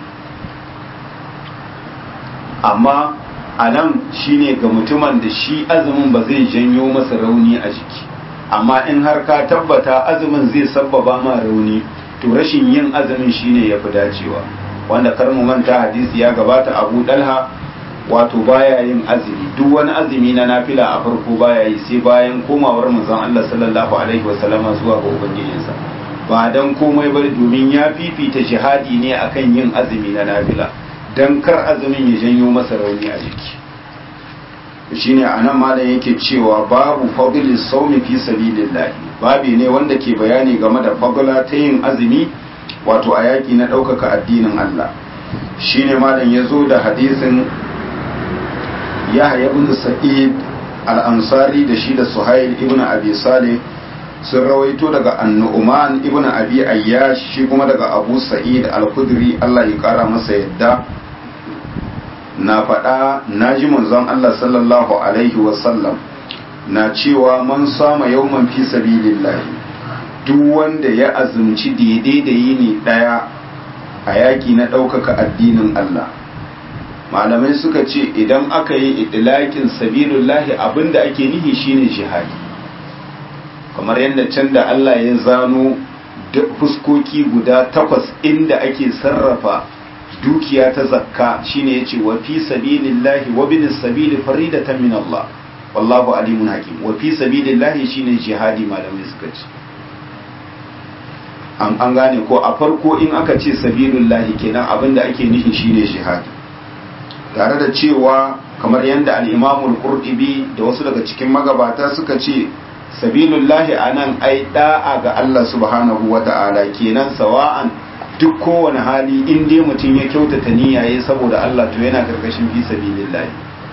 amma a nan shine ga mutumin da shi azumin ba zai janyo masa rauni a jiki amma in har ka tabbata azumin zai sabbaba ma rauni to rashin yin azumin shine ya fi dacewa wanda kar mu manta hadisi ya gabata abu dalha wato baya yin azumi duk wani azumi na nafila a farko baya yi sai bayan komawar manzon Allah sallallahu alaihi wasallama zuwa ga ubangijinsa ba dan komai ba domin ya fifita jihadi ne akan yin azumi na nafila dan kar azumin ya janyo masa rauni a jiki shine anan malam yake cewa babu fadli sawmi fi sabilillah babi ne wanda ke bayani game da fadla ta yin azumi wato a yaki na ɗaukaka addinin Allah shine malam ya zo da hadisin yahya ibn sa'id al-ansari da shi da suhail ibn abi salih sun rawaito daga annu'man ibn abi ayyash shi kuma daga abu sa'id al-khudri Allah ya kara masa yadda na faɗa na ji manzon Allah sallallahu alaihi wasallam na cewa man sama yawman fi sabilillahi duk wanda ya azumci daidai da yini ɗaya a yaƙi na ɗaukaka addinin Allah malamai suka ce idan aka yi itilakin sabilullahi abinda ake nihi shine jihadi kamar yadda can da Allah ya zano fuskoki guda takwas inda ake sarrafa dukiya ta zakka shine yace wa fi sabilillahi wa bin sabili faridatan min Allah wallahu alimun hakim wa fi sabilillahi shine jihadi malamai suka ce an an gane ko a farko in aka ce sabilullahi kenan abinda ake nufi shine jihadi tare da cewa kamar yadda al'imamul qurtubi da wasu daga cikin magabata suka ce sabilullahi a nan ai da'a ga Allah subhanahu wa ta'ala kenan sawa'an duk kowane hali in dai mutum ya kyautata niyyaye saboda Allah to yana karkashin fi sabilillahi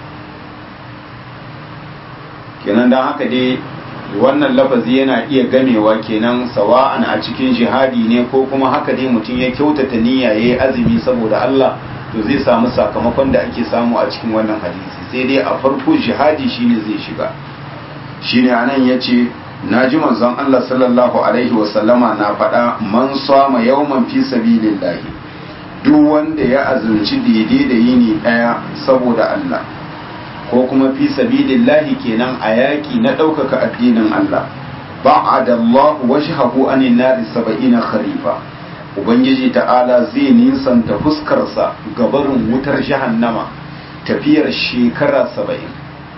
kenan don haka dai wannan lafazi yana iya gamewa kenan sawa'an a cikin jihadi ne ko kuma haka dai mutum ya kyautata niyyaye azumi saboda Allah to zai samu sakamakon da ake samu a cikin wannan hadisi sai dai a farko jihadi shine zai shiga shine anan yace naji manzon Allah sallallahu alaihi wasallama na faɗa man sama yawman fi sabilillahi duk wanda ya azumci daidai da yini daya saboda Allah ko kuma fi sabilillahi kenan a yaƙi na ɗaukaka addinin Allah ba'ada Allah wajhahu anin nari saba'ina kharifa ubangiji ta'ala zai nisanta fuskarsa gabarin wutar jahannama tafiyar shekara saba'in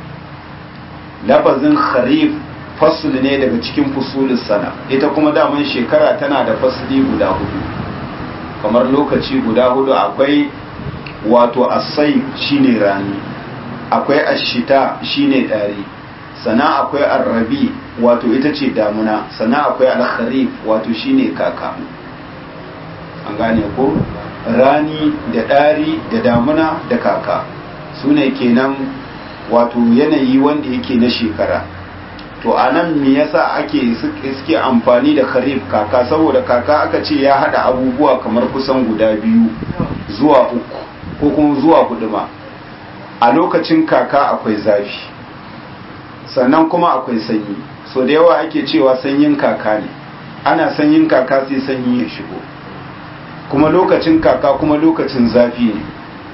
lafazin kharif fasul ne daga cikin fusulun sana ita kuma daman shekara tana da fasuli guda hudu kamar lokaci guda hudu akwai wato asai shine rani akwai ashita shine dari sana akwai arrabi wato ita ce damuna sana akwai alkharif wato shine kaka an gane ko rani da ɗari da damuna da kaka su ne kenan wato yanayi wanda yake na shekara to a nan me yasa ake suke amfani da kharif kaka saboda kaka aka ce ya hada abubuwa kamar kusan guda biyu zuwa uku ko kuma zuwa hudu ma a lokacin kaka akwai zafi sannan kuma akwai sanyi so da yawa ake cewa sanyin kaka ne ana sanyin kaka sai sanyi ya shigo kuma lokacin kaka kuma lokacin zafi ne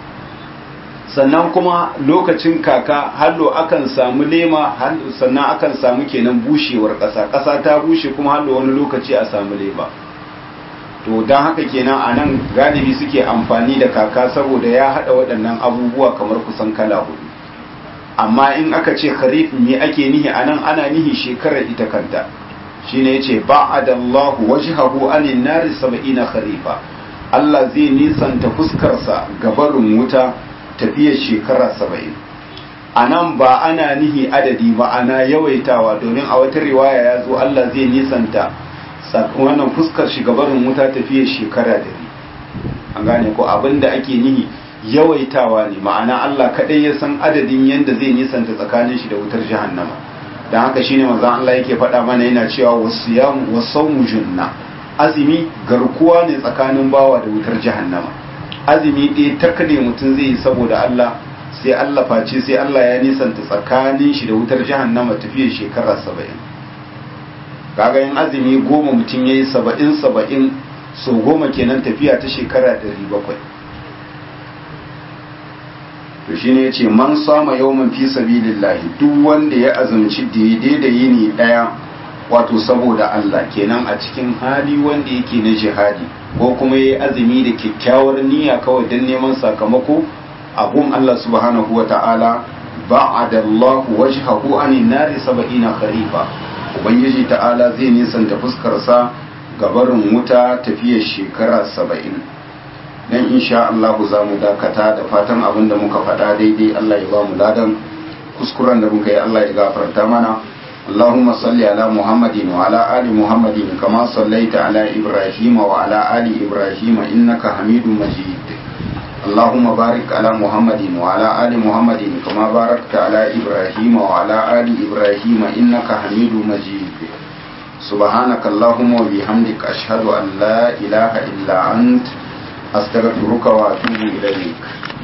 sannan kuma lokacin kaka hallo akan samu lema sannan akan samu kenan bushewar ƙasa ƙasa ta bushe kuma hallo wani lokaci a samu lema to don haka kenan a nan galibi suke amfani da kaka saboda ya haɗa waɗannan abubuwa kamar kusan kala hudu amma in aka ce kharif me ake nihi a nan ana nihi shekarar ita kanta shine yace ba'adallahu wajhahu anin nari sab'ina kharifa Allah zai nisanta fuskarsa gabarin wuta tafiyar shekara saba'in a nan ba ana nihi adadi ba ana yawaitawa domin a wata riwaya ya zo Allah zai nisanta wannan fuskar shi gabarin wuta tafiyar shekara dari an gane ko abinda ake nihi yawaitawa ne ma'ana Allah kaɗai ya san adadin yadda zai nisanta tsakanin shi da wutar jahannama don haka shine manzon Allah yake faɗa mana yana cewa wasiyamu wasawmu junna azumi garkuwa ne tsakanin bawa da wutar jahannama azumi ɗaya takale mutum zai yi saboda Allah sai Allah face sai Allah ya nisanta tsakanin shi da wutar jahannama tafiyar shekara saba'in kaga yin azumi goma mutum ya yi saba'in saba'in so goma kenan tafiya ta shekara ɗari bakwai to shi ne ce man sama yawman fi sabilillahi duk wanda ya azumci daidai da yini ɗaya wato saboda Allah kenan a cikin hali wanda yake na jihadi ko kuma yayi azumi da kyakkyawar niyya kawai don neman sakamako abun Allah subhanahu wa ta'ala ba'ada Allah wajhahu anin nari sab'ina kharifa ubangiji ta'ala zai nisanta fuskar sa gabarin wuta tafiyar shekara saba'in dan insha Allah za mu dakata da fatan abin da muka faɗa daidai Allah ya ba mu ladan kuskuren da muka yi Allah ya gafarta mana اللهم صل على محمد وعلى آل محمد كما صليت على إبراهيم وعلى آل إبراهيم إنك حميد مجيد اللهم بارك على محمد وعلى آل محمد كما باركت على إبراهيم وعلى آل إبراهيم إنك حميد مجيد سبحانك اللهم وبحمدك أشهد أن لا إله إلا أنت أستغفرك وأتوب إليك